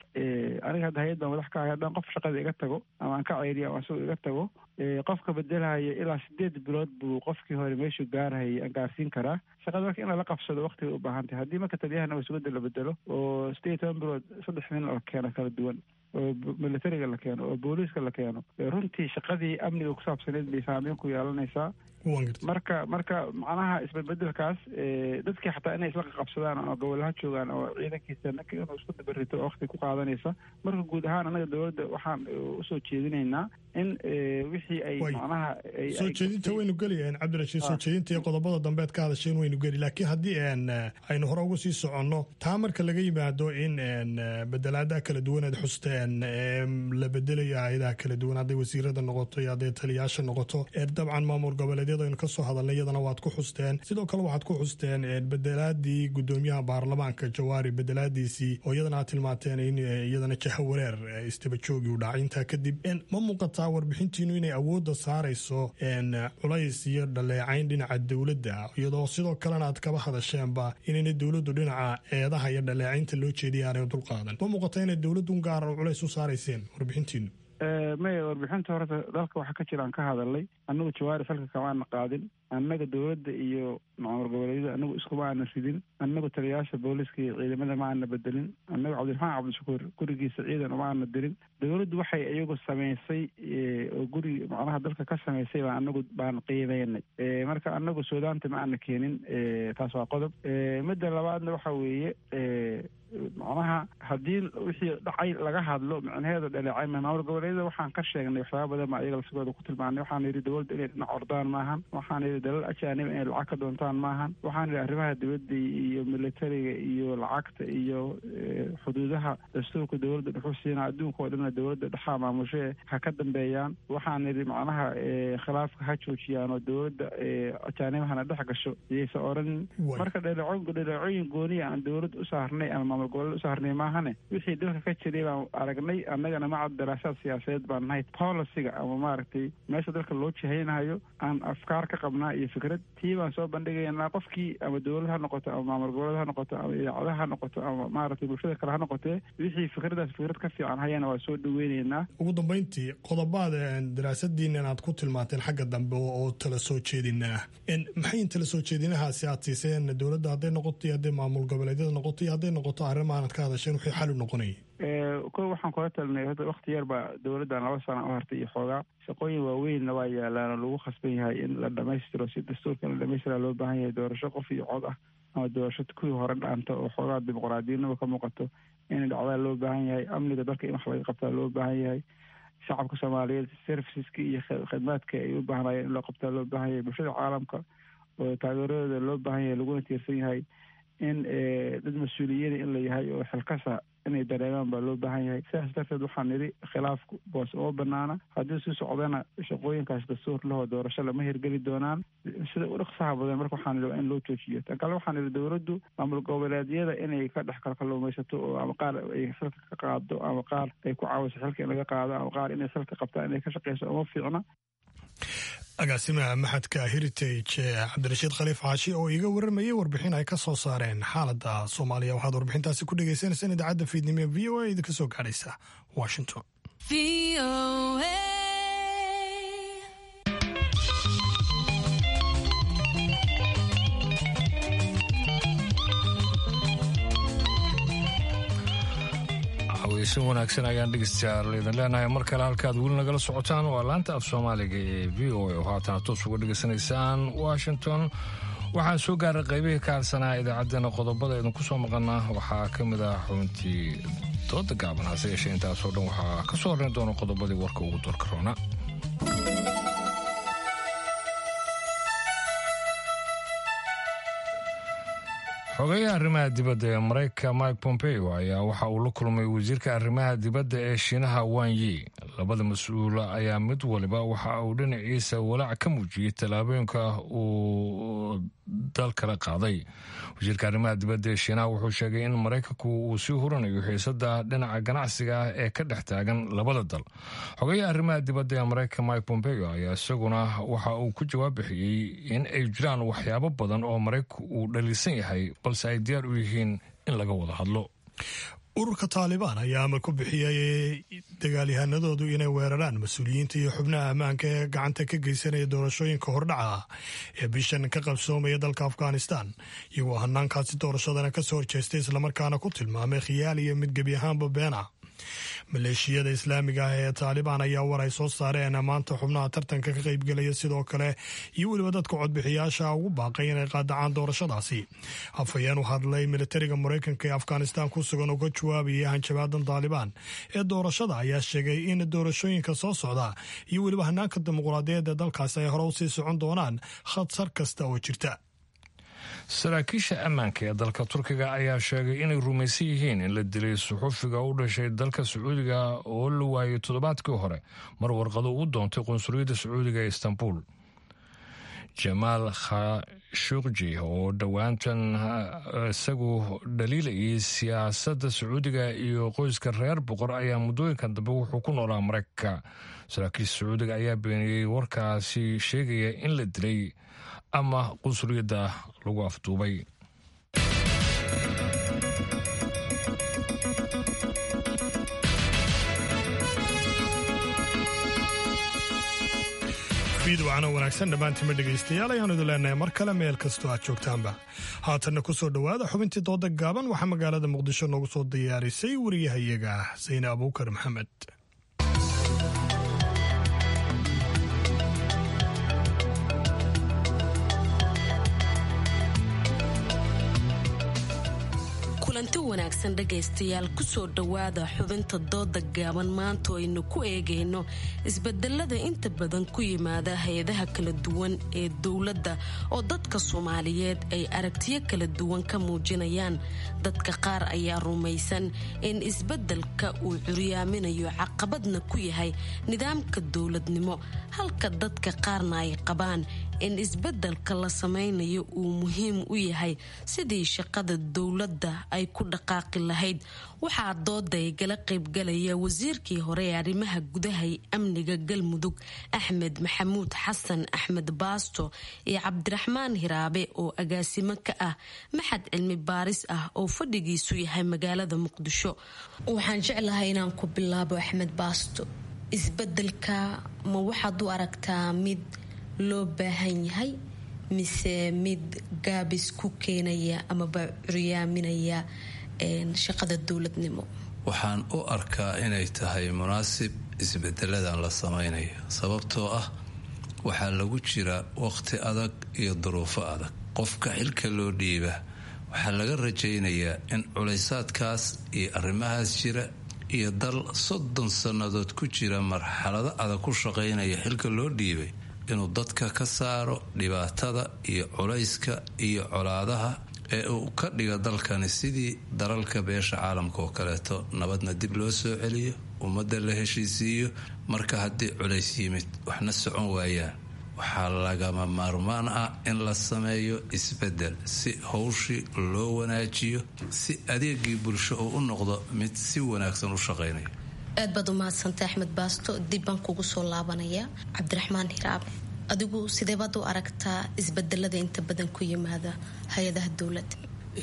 aniga hadda hay-ad baan madax ka ahay haddaan qof shaqada iga tago ama aan ka ceyriyo ama asagoo iga tago qofka bedelhaya ilaa sideed bilood buu qofkii hore meeshuu gaarhayay aan gaarsiin karaa shaqada marka in lala qabsado waktiga u baahan tahay haddii marka taliyahana wasugada la bedelo oo sideed iyo toban bilood saddex nin la keeno kala duwan oo militariga la keeno oo booliiska la keeno runtii shaqadii amniga ku saabsaneed bay saameyn ku yeelanaysaa marka marka macnaha isbedbedelkaas dadkii xataa inay isla qaqabsadaan oo gobolaha joogaan oo ciidankiisa ninka inuu isku dabarito oo wakti ku qaadanaysa marka guud ahaan anaga dowladda waxaan usoo jeedinaynaa in wixii ay macnaha
soo jeedinta waynu gelayaan cabdirashiid soo jeedinta iyo qodobada dambeed ka hadasheen waynu geli laakiin haddii aynu hore uga sii soconno taa marka laga yimaado in bedelaadaha kala duwan aad xusteen la bedelayo hay-adaha kala duwan hadday wasiirada noqoto iyo hadday taliyaasha noqoto dabcan maamul goboleedyada aynu kasoo hadalnay iyadana waad ku xusteen sidoo kale waxaad ku xusteen bedelaadii gudoomiyaha baarlamaanka jawaari bedelaadiisii oo iyadana aad tilmaateen in iyadana jaha wareer istaba joogi u dhacay intaa kadib ma muuqataa warbixintiinu inay awoodda saarayso culays iyo dhaleecayn dhinaca dowladda iyadoo sidoo kalena aad kaba hadasheenba inayna dowladdu dhinaca eedaha iyo dhaleecaynta loo jeediya aanay dulqaadan ma muuqataa inay dowladdu gaara culays u saarayseen warbixintiinu
maya warbixinta horta dalka waxa ka jira aan ka hadalnay annagu jawaari falka kamaana qaadin annaga dowladda iyo maamul goboleedyada annagu iskuma aana ridin annagu taliyayaasha booliska iyo ciidamada ma aana bedelin annagu cabdiraxmaan cabdishakuur gurigiisa ciidan uma aana dirin dowladdu waxay iyagu samaysay oo guri macnaha dalka ka samaysay baa anagu baan qiimeynay marka annagu suudaanta ma aana keenin taas waa qodob midda labaadna waxa weeye macnaha haddii wixii dhacay laga hadlo micnaheedu dhaleecay maamul goboleedyada waxaan ka sheegnay waxyaaba badan baa iyaga lafsigooda ku tilmaanay waxaan yidhi dowladda inay dhinac ordaan maahan waxaan yidhi dalal ajaaniba inay lacag ka doontaan maahan waxaan yidhi arrimaha dibadda iyo militariga iyo lacagta iyo xuduudaha dastuurka dowladda dhuxu siina adduunka oo dhanna dowladda dhexaa maamushe ha ka dambeeyaan waxaan yidhi macnaha khilaafka ha joojiyaan oo dowladda ajaanibahana dhex gasho iyaysa oranin marka dhaleeco dhaleecooyin gooniya aan dowladda u saarnay ama maamul goboleed u saarnay maahane wixii dalka ka jiray baan aragnay annagana macad daraasaad siyaasadeed baan nahay policyga ama maaragtay meesha dalka loo jihaynayo aan afkaar ka qabnaa iyo fikrad tii baan soo bandhigaynaa qofkii ama dowlad ha noqoto ama maamul goboleed ha noqoto ama idaacadaha ha noqoto ama maaragtay bulshada kale ha noqotee wixii fikradaas fikrad ka fiican hayana waa soo dhaweyneynaa
ugu dambeyntii qodobaada daraasadiinan aad ku tilmaanteen xagga dambe oo tala soo jeedinaa maxay tala soo jeedinahaasi aad siiseen dowladda hadday noqoto iyo hadday maamul goboleedyada noqoto iyo hadday noqoto arrimaanad ka hadasheen wixii xal u noqonayay
ko waxaan kula talinay hadda wakti yar baa dowladdan laba sana u hartay iyo xoogaa shaqooyin waaweynna waa yaalaan oo lagu khasban yahay in la dhamaystiro si dastuurka in la dhamaystira loo baahan yahay doorasho qof iyo cod ah ama doorasho kuwii hore dhaanta oo xoogaa dimuqraadiyadnima ka muuqato in dhacdaa loo baahan yahay amniga dalka in wax laga qabtaa loo baahan yahay shacabka soomaaliyeed serviceska iyo khidmaadka ay u baahnayeen in loo qabtaa loo baahan yahay bulshada caalamka oo taageeradooda loo baahan yahay laguna tiirsan yahay in dad mas-uuliyiina in la yahay oo xilkasa inay dareemaan baa loo baahan yahay sidaas darteed waxaan nidhi khilaafku boos uma banaana haddii si socdana shaqooyinkaas dastuur lahoo doorasho lama hirgeli doonaan sida u dhaqsaha badan marka waxaan nidhi waa in loo joojiyo tan kale waxaan nidhi dowladdu maamul goboleedyada inay ka dhex kalkaluumaysato oo ama qaar ay xilka ka qaado ama qaar ay ku caawiso xilka in laga qaado ama qaar inay xilka qabtaan inay ka shaqeyso uma fiicna
agaasimaha maxadka heritage cabdirashiid khaliif caashi oo iiga waramayay warbixin ay ka soo saareen xaaladda soomaaliya waxaad warbixintaasi ku dhegeysaneysaan idaacadda fiidnimo ee v o a idinka soo gaadhaysa washington
haweysan wanaagsan ayaan dhegeystayaal idin leenahay mar kale halkaad weli nagala socotaan waa laanta af soomaaliga ee v o a oo haatana toos uga dhegeysanaysaan washington waxaan soo gaaray qaybihii ka hadsanaa idaacaddeenna qodobada idinku soo maqana waxaa ka mid ah xubintii dooda gaaban hase yeeshee intaasoo dhan waxaa ka soo horreyn doona qodobadii warka ugu doorka roona xogeyaha arrimaha dibadda ee maraykanka mike pompeo ayaa waxa uu la kulmay wasiirka arrimaha dibadda ee shiinaha wan yi labada mas-uula ayaa mid waliba waxa uu dhinaciisa walaac ka muujiyey tallaabooyinka uu dal kala qaaday wasiirka arrimaha dibadda ee shiinaha wuxuu sheegay in maraykanku uu sii huranayo xiisada dhinaca ganacsiga ah ee ka dhex taagan labada dal xogeyaha arrimaha dibadda ee maraykanka mike pompeo ayaa isaguna waxa uu ku jawaab bixiyey in ay jiraan waxyaabo badan oo maraykanku uu dhaliisan yahay balse ay diyaar u yihiin in laga wada hadlo
ururka taalibaan ayaa amar ku bixiyay dagaalyahanadoodu inay weeraraan mas-uuliyiinta iyo xubnaha ammaanka ee gacanta ka geysanaya doorashooyinka hordhaca ah ee bishan ka qabsoomaya dalka afghanistan iyagoo hanaankaasi doorashadana kasoo horjeestay islamarkaana ku tilmaamay khiyaal iyo mid gebi ahaanba beena maleeshiyada islaamiga ah ee taalibaan ayaa war ay soo saareen maanta xubnaha tartanka ka qaybgelaya sidoo kale iyo weliba dadka codbixiyaasha ugu baaqay inay qaadacaan doorashadaasi afhayeen u hadlay militariga maraykanka ee afghanistan ku sugan oo ka jawaabaya hanjabaadan taalibaan ee doorashada ayaa sheegay in doorashooyinka soo socda iyo weliba hanaanka dimuqraadiyaed ee dalkaasi ay hore usii socon doonaan khadsar kasta oo jirta
saraakiisha ammaanka ee dalka turkiga ayaa sheegay inay rumaysan yihiin in la dilay suxufiga u dhashay dalka sacuudiga oo la waayay toddobaadkii hore mar warqado u doontay qunsuliyadda sacuudiga ee istanbul jamaal khashuqji oo dhowaantan isagu dhaliilayay siyaasadda sacuudiga iyo qoyska reer boqor ayaa muddooyinkan dambe wuxuu ku noolaa maraykanka saraakiisha sacuudiga ayaa beeniyey warkaasi sheegaya in la dilay ama qunsuliyadda lagu afduubay
fiidwacna wanaagsan dhammaantiima dhegaystayaal ayaanu idin leenahay mar kale meel kastoo aad joogtaanba haatanna ku soo dhowaada xubintii dooda gaaban waxaa magaalada muqdisho noogu soo diyaarisay wariyahayaga ah sayne abuukar maxamed
kulanti wanaagsan dhegaystayaal kusoo dhowaada xubinta dooda gaaban maanta aynu ku eegayno isbedelada inta badan ku yimaada hay-adaha kala duwan ee dowladda oo dadka soomaaliyeed ay aragtiyo kala duwan ka muujinayaan dadka qaar ayaa rumaysan in isbedelka uu curyaaminayo caqabadna ku yahay nidaamka dowladnimo halka dadka qaarna ay qabaan in isbedelka la samaynayo uu muhiim u yahay sidii shaqada dowladda ay ku dhaqaaqi lahayd waxaa dooda igala qaybgalaya wasiirkii hore ee arrimaha gudaha ee amniga galmudug axmed maxamuud xasan axmed baasto iyo cabdiraxmaan hiraabe oo agaasimo ka ah maxad cilmi baaris ah oo fadhigiisu yahay magaalada muqdisho waxaan jeclahay inaan ku bilaabo axmed baasto isbedelka ma waxaad u aragtaa mid loo baahan yahay mise mid gaabis ku keenaya amaba curyaaminaya shaqada dowladnimo
waxaan u arkaa inay tahay munaasib isbedeladan la samaynayo sababtoo ah waxaa lagu jira waqti adag iyo duruufo adag qofka xilka loo dhiiba waxaa laga rajaynayaa in culaysaadkaas iyo arrimahaas jira iyo dal soddon sannadood ku jira marxalado adag ku shaqaynaya xilka loo dhiibay inuu dadka ka saaro dhibaatada iyo culayska iyo colaadaha ee uu ka dhiga dalkani sidii dalalka beesha caalamka oo kaleeto nabadna dib loo soo celiyo ummadda la heshiisiiyo marka haddii culays yimid waxna socon waayaan waxaa lagama maarmaan ah in la sameeyo isbedel si howshii loo wanaajiyo si adeegii bulsho uu u noqdo mid si wanaagsan u shaqaynaya
aad baad u mahadsantay axmed baasto dib baan kugu soo laabanaya cabdiraxmaan hiraabe adigu sideebaad u aragtaa isbedelada inta badan ku yimaada hay-adaha dowladda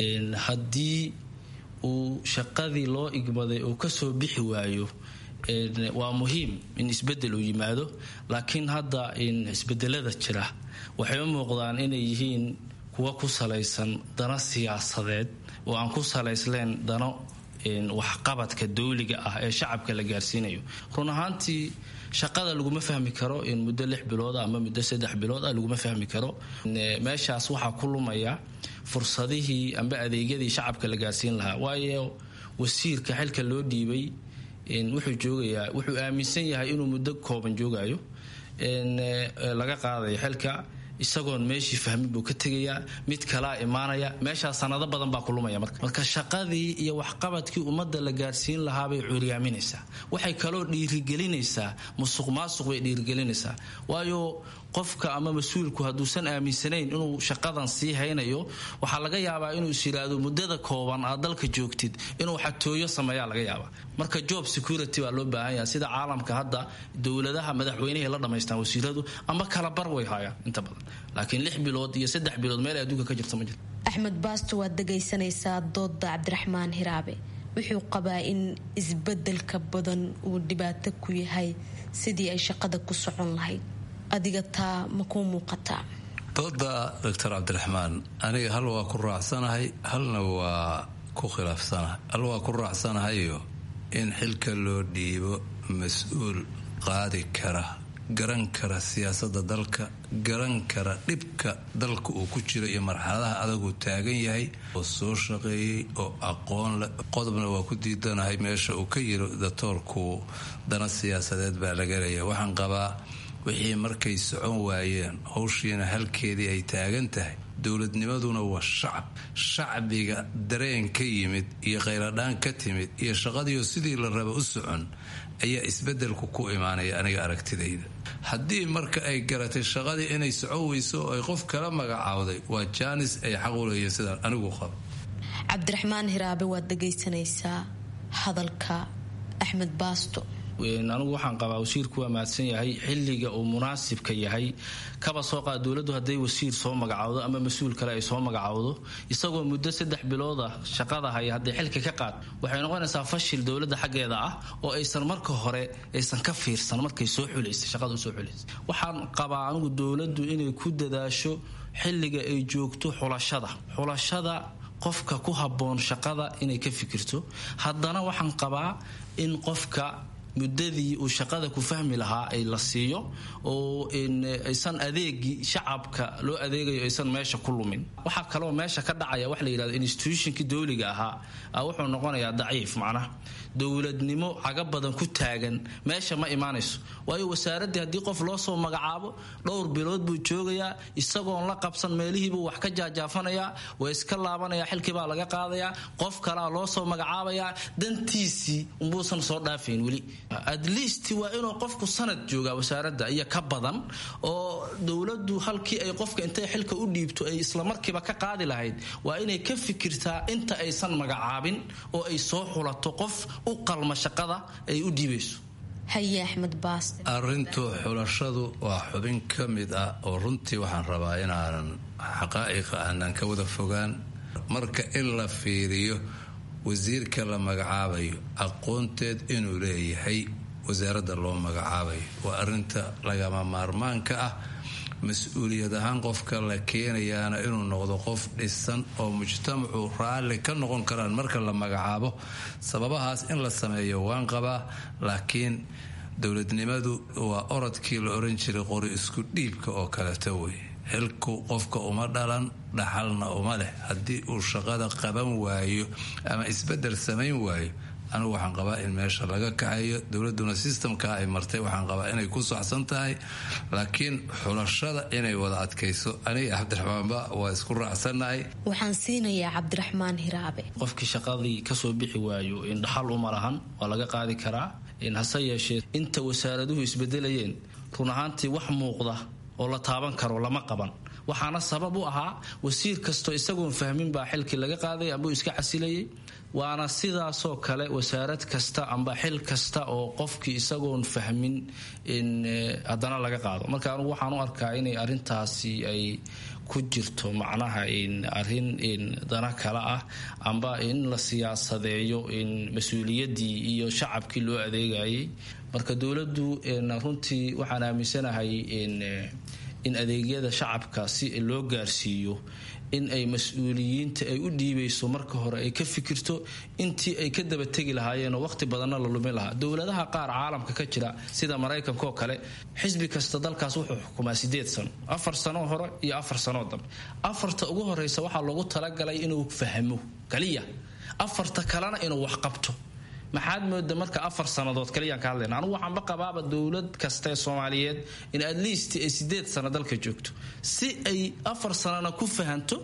haddii uu shaqadii loo igmaday uu kasoo bixi waayo waa muhiim in isbedel uu yimaado laakiin hadda isbedelada jira waxay u muuqdaan inay yihiin kuwa ku salaysan dano siyaasadeed oo aan ku salaysleen dano waxqabadka dowliga ah ee shacabka la gaarsiinayo run ahaantii shaqada laguma fahmi karo in muddo lix bilood ama muddo saddex bilood ah laguma fahmi karo meeshaas waxaa ku lumaya fursadihii amba adeegyadii shacabka la gaarsiin lahaa waayo wasiirka xilka loo dhiibay wuxuu joogayaa wuxuu aaminsan yahay inuu muddo kooban joogayo laga qaadayo xilka isagoon meeshii fahmin buu ka tegayaa mid kalaa imaanaya meeshaa sanado badan baa kulumaya marka marka shaqadii iyo waxqabadkii ummadda la gaarsiin lahaabay curyaaminaysaa waxay kaloo dhiirigelinaysaa musuq maasuq bay dhiirigelinaysaa waayo qofka ama mas-uulku hadduusan aaminsanayn inuu shaqadan sii haynayo waxaa laga yaabaa inuu is yidhaahdo muddada kooban aad dalka joogtid inuu xatooyo sameeyaa laga yaabaa marka job security baa loo baahan yaha sida caalamka hadda dowladaha madaxweynehay la dhamaystaan wasiiradu ama kala bar way haayaan inta badan laakiin lix bilood iyo saddex bilood meel adduunka ka jirta ma jirto
axmed baasto waad dhegaysanaysaa dooda cabdiraxmaan hiraabe wuxuu qabaa in isbedelka badan uu dhibaato ku yahay sidii ay shaqada ku socon lahayd adiga taa ma kuu muuqataa
dooda doctor cabdiraxmaan aniga hal waa ku raacsanahay halna waa ku khilaafsanahay hal waa ku raacsanahayo in xilka loo dhiibo mas-uul qaadi kara garan kara siyaasadda dalka garan kara dhibka dalka uu ku jiro iyo marxaladaha adaguu taagan yahay oo soo shaqeeyey oo aqoon leh qodobna waa ku diidanahay meesha uu ka yiri datoorku dana siyaasadeed baa laga leeya waxaan qabaa wixii markay socon waayeen howshiina halkeedii ay taagan tahay dowladnimaduna waa shacab shacbiga dareen ka yimid iyo khayradhaan ka timid iyo shaqadiioo sidii la raba u socon ayaa isbedelku ku imaanaya aniga aragtidayda haddii marka ay garatay shaqadii inay socon weyso oo ay qof kala magacaawday waa jaanis ay xaq u leeyihin sidaan anigu qabo
cabdiraxmaan hiraabe waad dhagaysanaysaa hadalka axmed baasto
anigu waxaan qabaa wasiirku waa mahadsan yahay xilliga uu munaasibka yahay kaba soo qaad dowladdu hadday wasiir soo magacaawdo ama mas-uul kale ay soo magacaawdo isagoo muddo saddex bilooda shaqada haya hadday xilka ka qaad waxay noqonaysaa fashil dowladda xaggeeda ah oo aysan marka hore aysan ka fiirsan markay soo xulaysay shaqada usoo xulaysay waxaan qabaa anigu dowladdu inay ku dadaasho xilliga ay joogto xulashada xulashada qofka ku habboon shaqada inay ka fikirto haddana waxaan qabaa in qofka muddadii uu shaqada ku fahmi lahaa ay la siiyo oo aysan adeegii shacabka loo adeegayo aysan meesha ku lumin waxaa kaloo meesha ka dhacaya wax la yidhahdo institutionkii dowliga ahaa wuxuu noqonayaa daciif macnaha dowladnimo caga badan ku taagan meesha ma imaanayso waayo wasaaraddii haddii qof loo soo magacaabo dhowr bilood buu joogayaa isagoon la qabsan meelihiibuu wax ka jaajaafanayaa waa iska laabanayaa xilkiibaa laga qaadayaa qof kalaa loo soo magacaabayaa dantiisii umbuusan soo dhaafayn weli atleast waa inuu qofku sanad joogaa wasaaradda iyo ka badan oo dowladdu halkii ay qofka intay xilka u dhiibto ay islamarkiiba ka qaadi lahayd waa inay ka fikirtaa inta aysan magacaabin oo ay soo xulato qof u qalma shaqada ay u dhiibayso
haye axmed baas
arrintu xulashadu waa xubin ka mid ah oo runtii waxaan rabaa inaanan xaqaa'iqa aanan ka wada fogaan marka in la fiiriyo wasiirka la magacaabayo aqoonteed inuu leeyahay wasaaradda loo magacaabayo waa arinta lagama maarmaanka ah mas-uuliyad ahaan qofka la keenayaana inuu noqdo qof dhisan oo mujtamacu raalli ka noqon karaan marka la magacaabo sababahaas in la sameeyo waan qabaa laakiin dowladnimadu waa orodkii la oran jiray qori isku dhiibka oo kaleeta wey xilku qofka uma dhalan dhaxalna uma leh haddii uu shaqada qaban waayo ama isbedel samayn waayo anigu waxaan qabaa in meesha laga kaxayo dowladuna sistamka ay martay waxaan qabaa inay ku saxsan tahay laakiin xulashada inay wada adkayso aniga cabdiraxmaanba waa isku raacsannahay
waxaan siinayaa cabdiraxmaan hiraabe
qofkii shaqadii kasoo bixi waayo in dhaxal uma lahan waa laga qaadi karaa hase yeeshee inta wasaaraduhu isbedelayeen run ahaantii wax muuqda oo la taaban karo lama qaban waxaana sabab u ahaa wasiir kastoo isagoon fahmin baa xilkii laga qaaday ambuu iska casilayay waana sidaasoo kale wasaarad kasta amba xil kasta oo qofkii isagoon fahmin in haddana laga qaado marka anugu waxaan u arkaa inay arintaasi ay ku jirto macnaha arin dana kale ah amba in la siyaasadeeyo mas-uuliyadii iyo shacabkii loo adeegayay marka dowladdu runtii waxaan aaminsanahay in adeegyada shacabka si loo gaarsiiyo in ay mas-uuliyiinta ay u dhiibayso marka hore ay ka fikirto intii ay ka daba tegi lahaayeenoo waqti badanna la lumin lahaa dowladaha qaar caalamka ka jira sida maraykankaoo kale xisbi kasta dalkaas wuxuu xukumaa sideed sano afar sanoo hore iyo afar sanoo dambe afarta ugu horeysa waxaa loogu talagalay inuu fahmo kaliya afarta kalena inuu wax qabto maxaad mooda marka afar sannadood kaliyaan ka hadlayna anugu waxaanba qabaaba dowlad kasta ee soomaaliyeed in at least ay sideed sano dalka joogto si ay afar sanana ku fahanto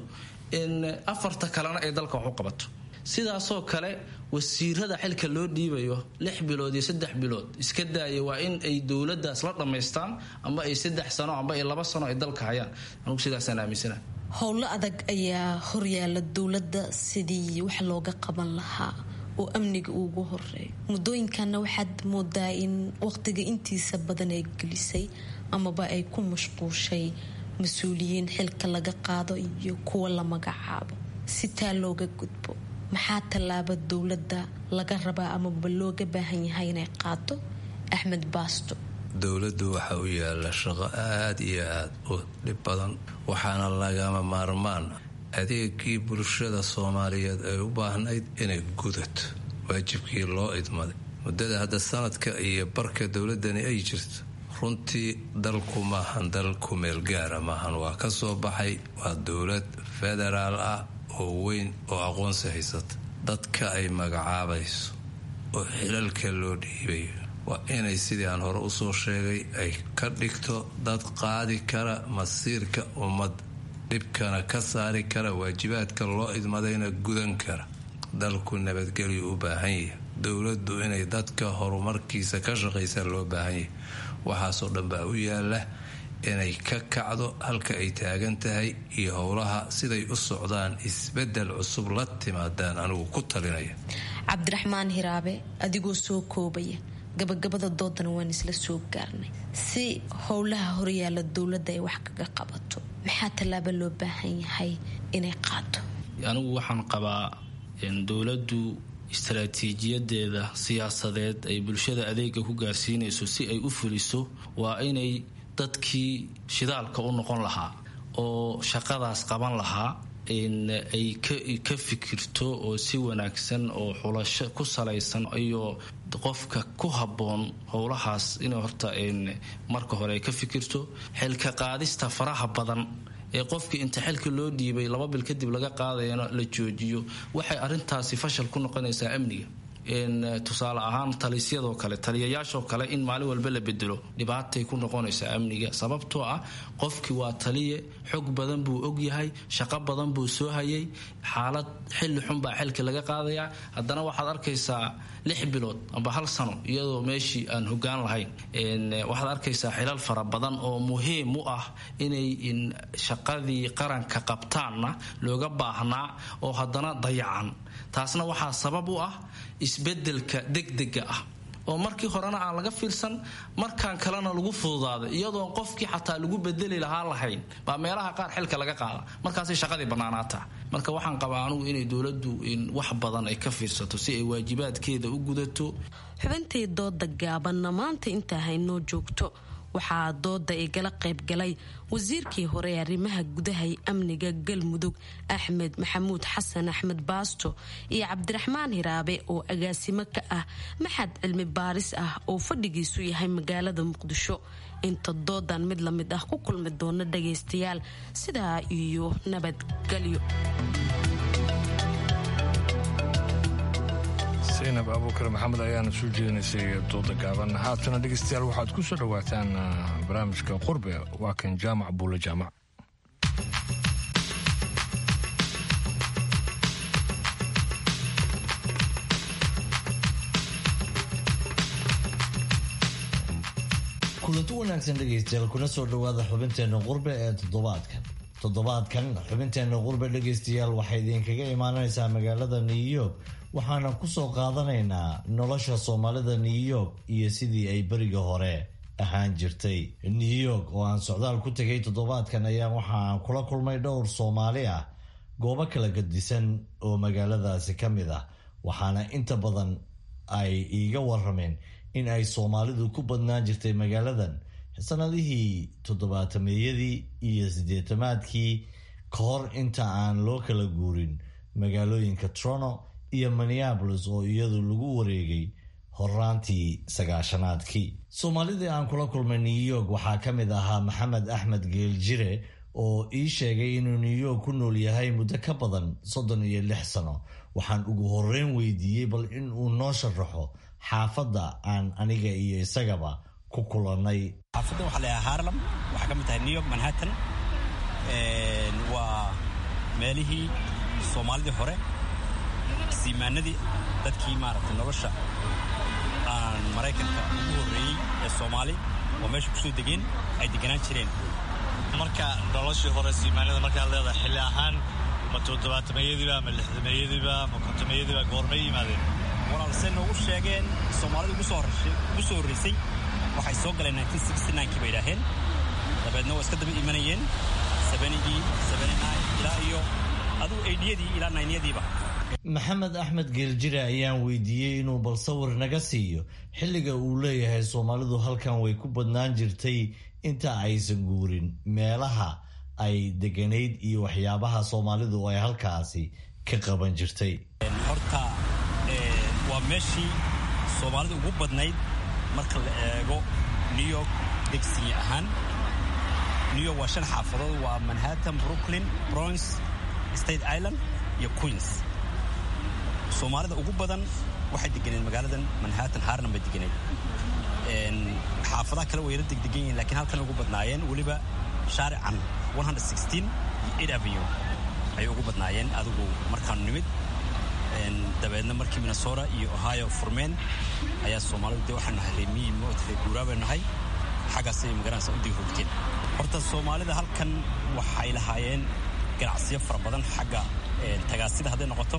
afarta kalena ay dalka wax u qabato sidaasoo kale wasiirada xilka loo dhiibayo lix bilood iyo saddex bilood iska daaya waa in ay dowladaas la dhammaystaan amba ay saddex sano amba ay laba sano ay dalka hayaan anugu sidaasaan aaminsana
howlo adag ayaa horyaala dowladda sidii wax looga qaban lahaa oo amniga ugu horeeyo muddooyinkanna waxaad moodaa in waqtiga intiisa badan ay gelisay amaba ay ku mashquushay mas-uuliyiin xilka laga qaado iyo kuwa la magacaabo si taa looga gudbo maxaa tallaaba dowladda laga rabaa amaba looga baahan yahay inay qaato axmed baasto
dowladdu waxa u yaala shaqo aad iyo aad u dhib badan waxaana lagama maarmaan adeegii bulshada soomaaliyeed ay u baahnayd inay gudato waajibkii loo idmaday muddada hadda sanadka iyo barka dowladani ay jirto runtii dalku maahan dal kumeel gaara maahan waa ka soo baxay waa dowlad federaal ah oo weyn oo aqoonsi haysata dadka ay magacaabayso oo xilalka loo dhiibayo waa inay sidii aan hore usoo sheegay ay ka dhigto dad qaadi kara masiirka ummad dhibkana ka saari kara waajibaadka loo idmadayna gudan kara dalku nabadgelyu u baahan yahay dowladdu inay dadka horumarkiisa ka shaqaysaa loo baahan yahay waxaasoo dhan baa u yaala inay ka kacdo halka ay taagan tahay iyo howlaha siday u socdaan isbedel cusub la timaadaan anigu ku talinaya
cabdiraxmaan hiraabe adigoo soo koobaya gabagabada doodana waan isla soo gaarnay si howlaha horyaala dowladda ay wax kaga qabato maxaa tallaaba loo baahan yahay inay qaato
anigu waxaan qabaa dowladdu istaraatiijiyadeeda siyaasadeed ay bulshada adeega ku gaarsiinayso si ay u fuliso waa inay dadkii shidaalka u noqon lahaa oo shaqadaas qaban lahaa ay ka fikirto oo si wanaagsan oo xulasho ku salaysan iyo qofka ku habboon howlahaas inay horta marka hore ay ka fikirto xilka qaadista faraha badan ee qofkii inta xilka loo dhiibay laba bil kadib laga qaadayana la joojiyo waxay arintaasi fashal ku noqonaysaa amniga tusaale ahaan talisyadoo kale taliyayaashoo kale in maalin walba la bedelo dhibaatay ku noqonaysaa amniga sababtoo ah qofkii waa taliye xog badan buu ogyahay shaqo badan buu soo hayay xaalad xilli xunbaa xilka laga qaadayaa haddana waxaad arkaysaa lix bilood amba hal sano iyadoo meeshii aan hogaan lahayn waxaad arkaysaa xilal fara badan oo muhiim u ah inay shaqadii qaranka qabtaanna looga baahnaa oo haddana dayacan taasna waxaa sabab u ah isbedelka degdega ah oo markii horena aan laga fiirsan markaan kalena lagu fududaaday iyadoon qofkii xataa lagu bedeli lahaa lahayn baa meelaha qaar xilka laga qaada markaasay shaqadii bannaanaataa marka waxaan qabaa anugu inay dowladdu wax badan ay ka fiirsato si ay waajibaadkeeda u gudato
xubintii dooda gaabanna maanta intaa haynoo joogto waxaa dooda igala qaybgalay wasiirkii hore ee arrimaha gudaha ee amniga galmudug axmed maxamuud xasan axmed baasto iyo cabdiraxmaan hiraabe oo agaasimo ka ah maxad cilmi baaris ah oo fadhigiisu yahay magaalada muqdisho inta doodan mid lamid ah ku kulmi doona dhagaystayaal sidaa iyo nabadgelyo
zaynab abuukar maxamed ayaana soo jeedinaysay dooda gaaban haatana dhegeystayaal waxaad ku soo dhowaataan barnaamijka qurbe waa kan jaamac buulle jaamac
kulanti wanaagsan dhegaystayaal kuna soo dhowaada xubinteenna qurbe ee toddobaadkan toddobaadkan xubinteenna qurbe dhegaystayaal waxay idinkaga imaanaysaa magaalada new york waxaana kusoo qaadanaynaa nolosha soomaalida new york iyo sidii ay beriga hore ahaan jirtay new york oo aan socdaal ku tegay toddobaadkan ayaa waxaan kula kulmay dhowr soomaali ah goobo kala gadisan oo magaaladaasi ka mid ah waxaana inta badan ay iiga warameen in ay soomaalidu ku badnaan jirtay magaaladan sanadihii toddobaatameeyadii iyo siddeetamaadkii ka hor inta aan loo kala guurin magaalooyinka trono iyo minneabolis oo iyadu lagu wareegay horaantii sagaashanaadkii soomaalidii aan kula kulmay new york waxaa ka mid ahaa maxamed axmed geeljire oo ii sheegay inuu new york ku nool yahay muddo ka badan soddon iyo lix sano waxaan ugu horeyn weydiiyey bal in uu noo sharaxo xaafadda aan aniga iyo isagaba ku kulannay
xaafadda waxaa layahaa harlem waxaa ka mid tahay new york manhattan waa meelihii soomaalidii hore siimaanadii dadkii maaragtay nolosha aan maraykanka ugu horreeyey ee soomaali oo meesha kusoo degeen ay deganaan jireen
marka noloshii hore siimaanada markaad leedahay xilli ahaan ma toddobaatameeyadiiba ma lixdameeyadiiba ma kontomeeyadiiba goormay yimaadeen
walaal say noogu sheegeen soomaalida ugu soo horraysay waxay soo galeen kii bay idhaaheen dabeedna waa iska daba imanayeen sabanigii sabaninaay ilaa iyo adugu eydhiyadii ilaa naynyadiiba
maxamed axmed geeljire ayaan weydiiyey inuu bal sawir naga siiyo xilliga uu leeyahay soomaalidu halkan way ku badnaan jirtay inta aysan guurin meelaha ay deganayd iyo waxyaabaha soomaalidu ay halkaasi ka qaban jirtay
horta waa meeshii soomaalida ugu badnayd marka la eego new york degsiye ahaan new york waa shan xaafadood waa manhattan brooklyn bronx state island iyo queens soomaalida ugu badan waxay deganeed magaaladan manhattan harnan bay deganeed xaafadaha kale way yara degdegan yihiin lakiin halkan ugu badnaayeen weliba shaarican iyo avenue ayay ugu badnaayeen adigu markaanu nimid dabeedna markii minnesota iyo ohio furmeen ayaa soomaalidu dee waxaanu nahay reemiyi moodka guuraa baynu nahay xaggaasay magaranaysa u digi hogteen horta soomaalida halkan waxay lahaayeen ganacsiyo fara badan xagga tagaasida hadday noqoto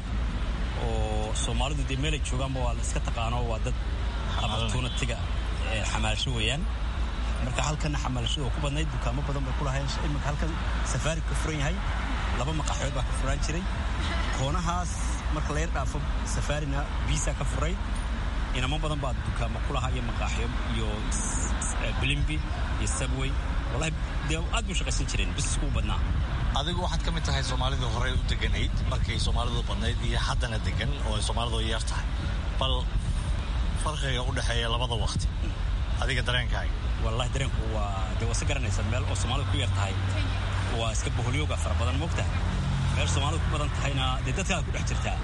oo soomaalidu dee meelay joogaanba waa la iska taqaano waa dad abartuunatiga xamaalasho weeyaan marka halkanna xamaalashada oo ku badnayd dukaamo badan bay ku lahayn imika halkan safaari ka furan yahay laba maqaaxyood baa ka furaan jiray koonahaas marka la yar dhaafo safaarina biisa ka furay inamo badan baa dukaamo ku lahaa iyo maqaaxyo iyo bilimbi iyo subway wallahi dee aad buu shaqaysan jireen bisisku u badnaa
adigu waxaad ka mid tahay soomaalidii horey u deganayd markay soomaalidu badnayd iyo haddana degan oo ay soomaalidu yar tahay bal farqiga u dhexeeya labada waqti adiga dareenkaaga
wallahi dareenku waa dee wase garanaysa meel oo soomaalida ku yar tahay waa iska boholyooga fara badan moogta meel soomaalida ku badan tahayna dee dadkaa ku dhex jirtaa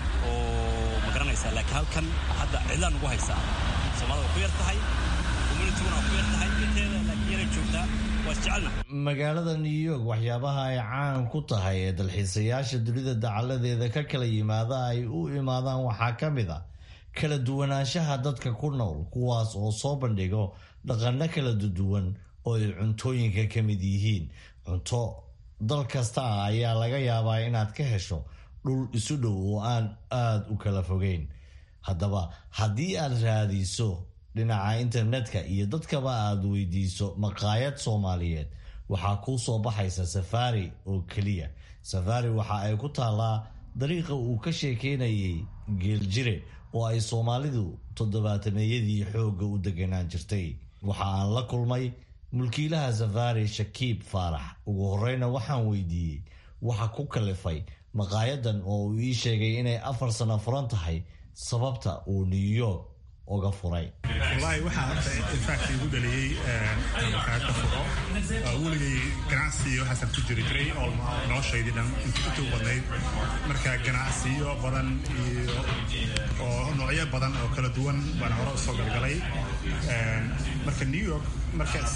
oo ma garanaysaa laakiin halkan hadda cidlaan ugu haysaa soomaalida waa ku yar tahay communityguna waa ku yar tahay inteeda laakiin yaray joogtaa waa isjecelna
magaalada new york waxyaabaha ay caan ku tahay ee dalxiisayaasha dunida dacaladeeda ka kala yimaada ay u imaadaan waxaa ka mid a kala duwanaanshaha dadka ku nool kuwaas oo soo bandhigo dhaqano kala duwan oo ay cuntooyinka ka mid yihiin cunto dal kasta ah ayaa laga yaabaa inaad ka hesho dhul isu dhow oo aan aada u kala fogeyn haddaba haddii aad raadiso dhinaca internetka iyo dadkaba aad weydiiso maqaayad soomaaliyeed waxaa kuu soo baxaysa safari oo keliya safari waxa ay ku taallaa dariiqa uu ka sheekeynayay geeljire oo ay soomaalidu toddobaatameeyadii xoogga u deganaan jirtay waxa aan la kulmay mulkiilaha safari shakiib faarax ugu horeyna waxaan weydiiyey waxa ku kalifay maqaayadan oo uu ii sheegay inay afar sano furan tahay sababta uu new york uga furay
wallaahi waxaa horta infact igu dhaliyey maqaayadda furo weligay ganacsi waxaasan ku jiri jiray oo noloshaydii dhan intuu badnayd marka ganacsiyo badan iyo oo noocyo badan oo kala duwan baan hore usoo galgalay marka new york markaas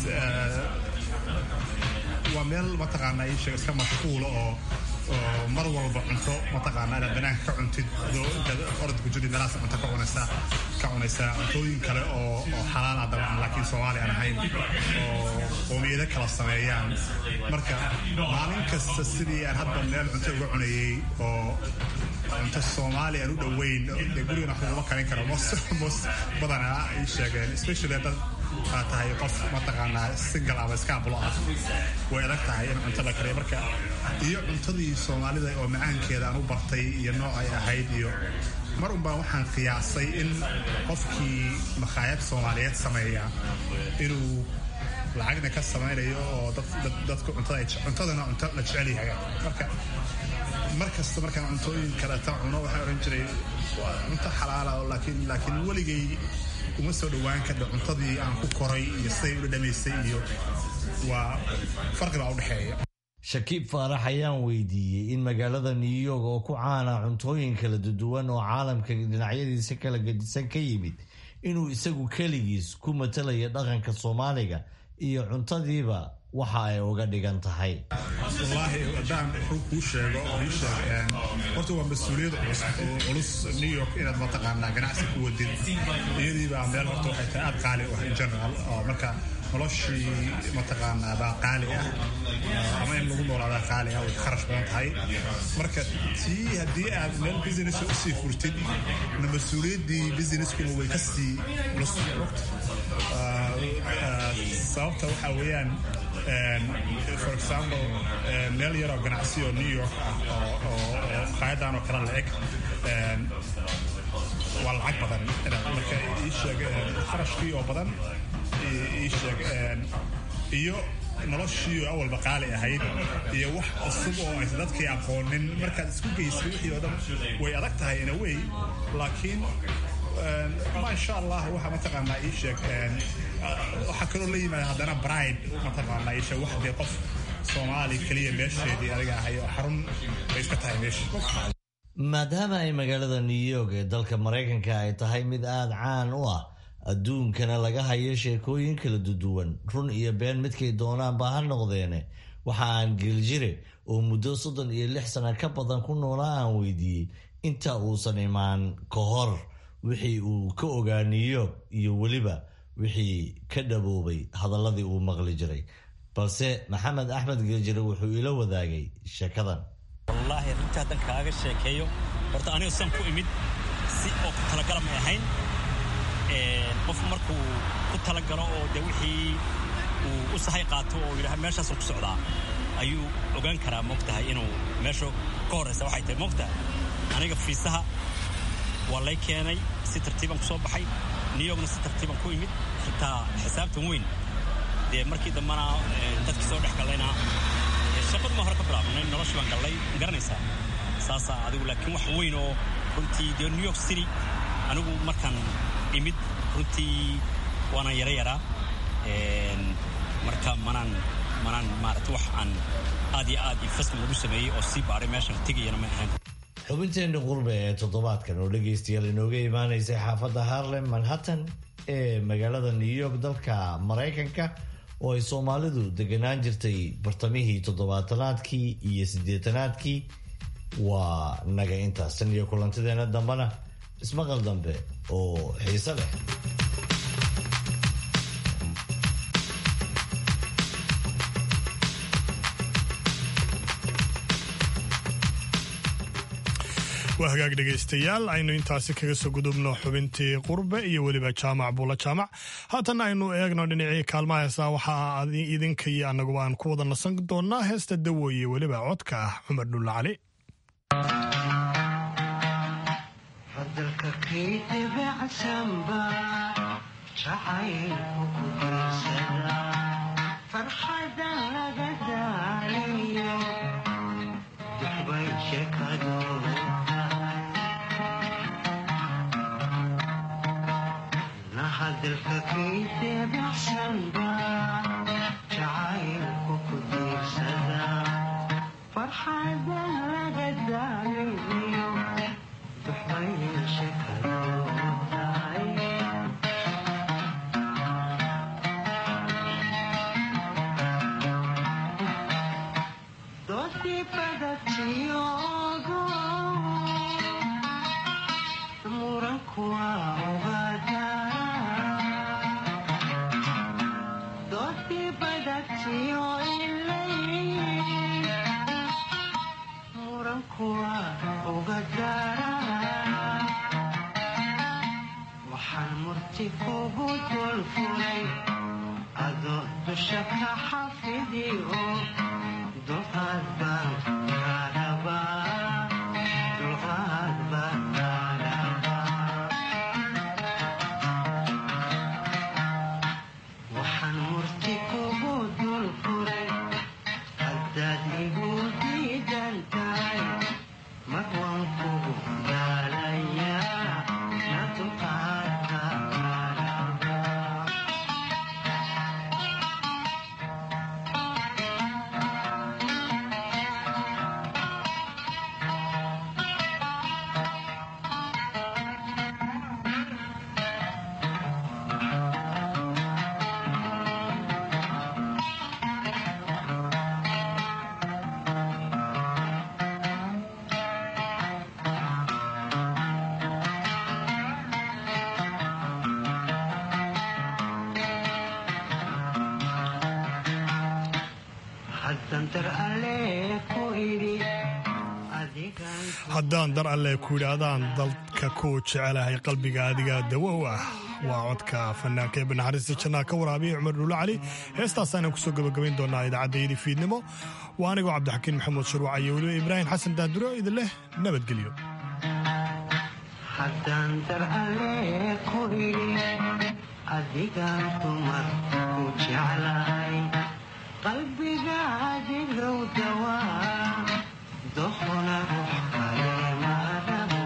waa meel mataqaana isheeg iska mashquula oo oo mar walba cunto mataqaana inaad banaanka ka cuntid adoo intaad orodku jirid meelahaas cunto ka cunaysaa ka cunaysaa cuntooyin kale oo oo xalaal ah dabcan laakiin soomaali aan ahayn oo qoomiyado kala sameeyaan marka maalin kasta sidii aan hadda meel cunto uga cunayay oo cunto soomaali aan u dhoweyn dee gurigan wax laguma karin karo mos badanaa ay sheegeen especially dad aa tahay qof mataqaanaa single ama iskaabulo ah way adag tahay in cunto la kariyo marka iyo cuntadii soomaalida oo macaankeeda aan u bartay iyo nooc ay ahayd iyo mar unbaa waxaan qiyaasay in qofkii makhaayad soomaaliyeed sameeya inuu lacagna ka samaynayo oo dadku cuntadana cunto la jecel yahay marka mar kasta markaan cuntooyin kaleta cuno waxaan odhan jiray waa cunto xalaala laakiin laakiin weligay uma soo dhowaan kadha cuntadii aan ku koray iyo siday u dhadhamaysay iyo waa farqi baa u dhexeeya
shakiib faarax ayaan weydiiyey in magaalada new york oo ku caana cuntooyin kala duwan oo caalamka dhinacyadiisa kala gedisan ka yimid inuu isagu keligiis ku matalaya dhaqanka soomaaliga iyo cuntadiiba waxa ay uga dhigan tahay
wallaahi haddaan wuxuu kuu sheego oo ii sheeg horta waa mas-uuliyad culus new york inaad mataqaanaa ganacsi ku wadid iyadiibaa meel horta waxay tahay aad qaali u ah in general oo marka noloshii mataqaanaa baa qaali ah ama in lagu noolaadaa qaali ah way kharash badan tahay marka tii haddii aad meel business usii furtid na mas-uuliyaddii businesskuna way kasii culus sababta waxaa weeyaan for example meel yaroo ganacsi oo new york ah oo qaayadan oo kale la eg waa lacag badan marka ii sheeg kharashkii oo badan ii sheeg iyo noloshii awalba qaali ahayd iyo wax cusub oo aysa dadkii aqoonin markaad isku geysay wixii oo dhan way adag tahay in a way laakiin maasha allah waxa mataqaanaa ii sheeg waxaa kaloo la yimaada haddana bride mataqaanaa ii sheeg wax dee qof soomaali keliya meesheedii adiga ahay oo xarun bay iska tahay meesha
maadaama ay magaalada new york ee dalka maraykanka ay tahay mid aada caan u ah adduunkana laga hayo sheekooyin kala duduwan run iyo been midkay doonaanba ha noqdeene waxa aan geeljire oo muddo soddon iyo lix sana ka badan ku noolaa aan weydiiyey inta uusan imaan ka hor wixii uu ka ogaa new york iyo weliba wixii ka dhaboobay hadaladii uu maqli jiray balse maxamed axmed geeljire wuxuu ila wadaagay sheekadan
wallaahi runtii haddan kaaga sheekeeyo horta aniga san ku imid si oo ku talagala may ahayn qof markuu ku talagalo oo dee wixii uu u sahay qaato oo yidhaha meeshaasuu ku socdaa ayuu ogaan karaa moogtahay inuu meesha ka horraysa waxay tahay moogtahay aniga fiisaha waa lay keenay si tartiiban ku soo baxay new yorkna si tartiiban ku imid xitaa xisaabtan weyn dee markii dambana dadkii soo dhex gallayna shaqadu ma hore ka bilaabnay noloshii baan gallay garanaysaa saasaa adigu laakiin wax weyn oo runtii dee new york city anigu markaan imid runtii waanaan yara yaraa marka manaan manaan maarata wax aan aad iyo aad investment lagu sameeyey oo sii baaray meeshan tegayana ma ahayn
xubinteenna qurbe ee toddobaadkan oo dhegaystayaal inooga imaanaysay xaafadda harlem manhattan ee magaalada new york dalka maraykanka oo ay soomaalidu deganaan jirtay bartamihii toddobaatanaadkii iyo siddeetanaadkii waa naga intaas tan iyo kulantideena dambena ismaqal dambe oo xiise leh
waa hagaag dhegaystayaal aynu intaasi kaga soo gudubno xubintii qurbe iyo weliba jaamac buula jaamac haatanna aynu eegno dhinacii kaalmaha heesaa waxaa idinka iyo annaguba aan ku wada nasan doonaa heesta dawoye weliba codka ah cumar dhulla cali haddaan dar alle ku yidhaahdaan dalka ku jecelahay qalbiga adiga dawow ah waa codka fanaanka ee banaxariista jannaa ka waraabiya cumar dhuulo cali heestaasaanaan kusoo gabagabayn doonaa idaacaddayadii fiidnimo waa anigoo cabdixakiin maxamuud sharwac iyo weliba ibraahim xasan daaduro idin leh nabadgelyo
haddaan dar alle ku idhi adigaan dumar ku jeclahay qalbigaadigow dawaa doqona rux kale maadabo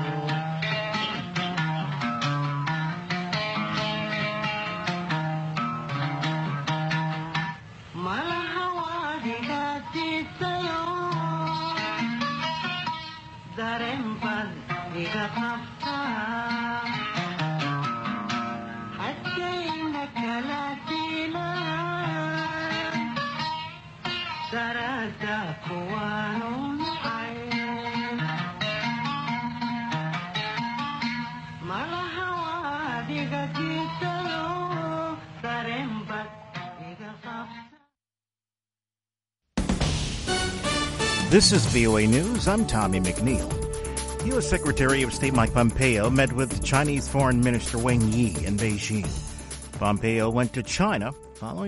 malaha waadigaadiisayo dareen bad iga qabtaa haddayna kala diilaan darada kuwaanu nacay malaha waadiga diisayo dareen bad iga qabtaa
This is VOA News. I'm Tommy McNeil. U.S. Secretary of State Mike Pompeo met with Chinese Foreign Minister Wang Yi in Beijing. Pompeo went to China following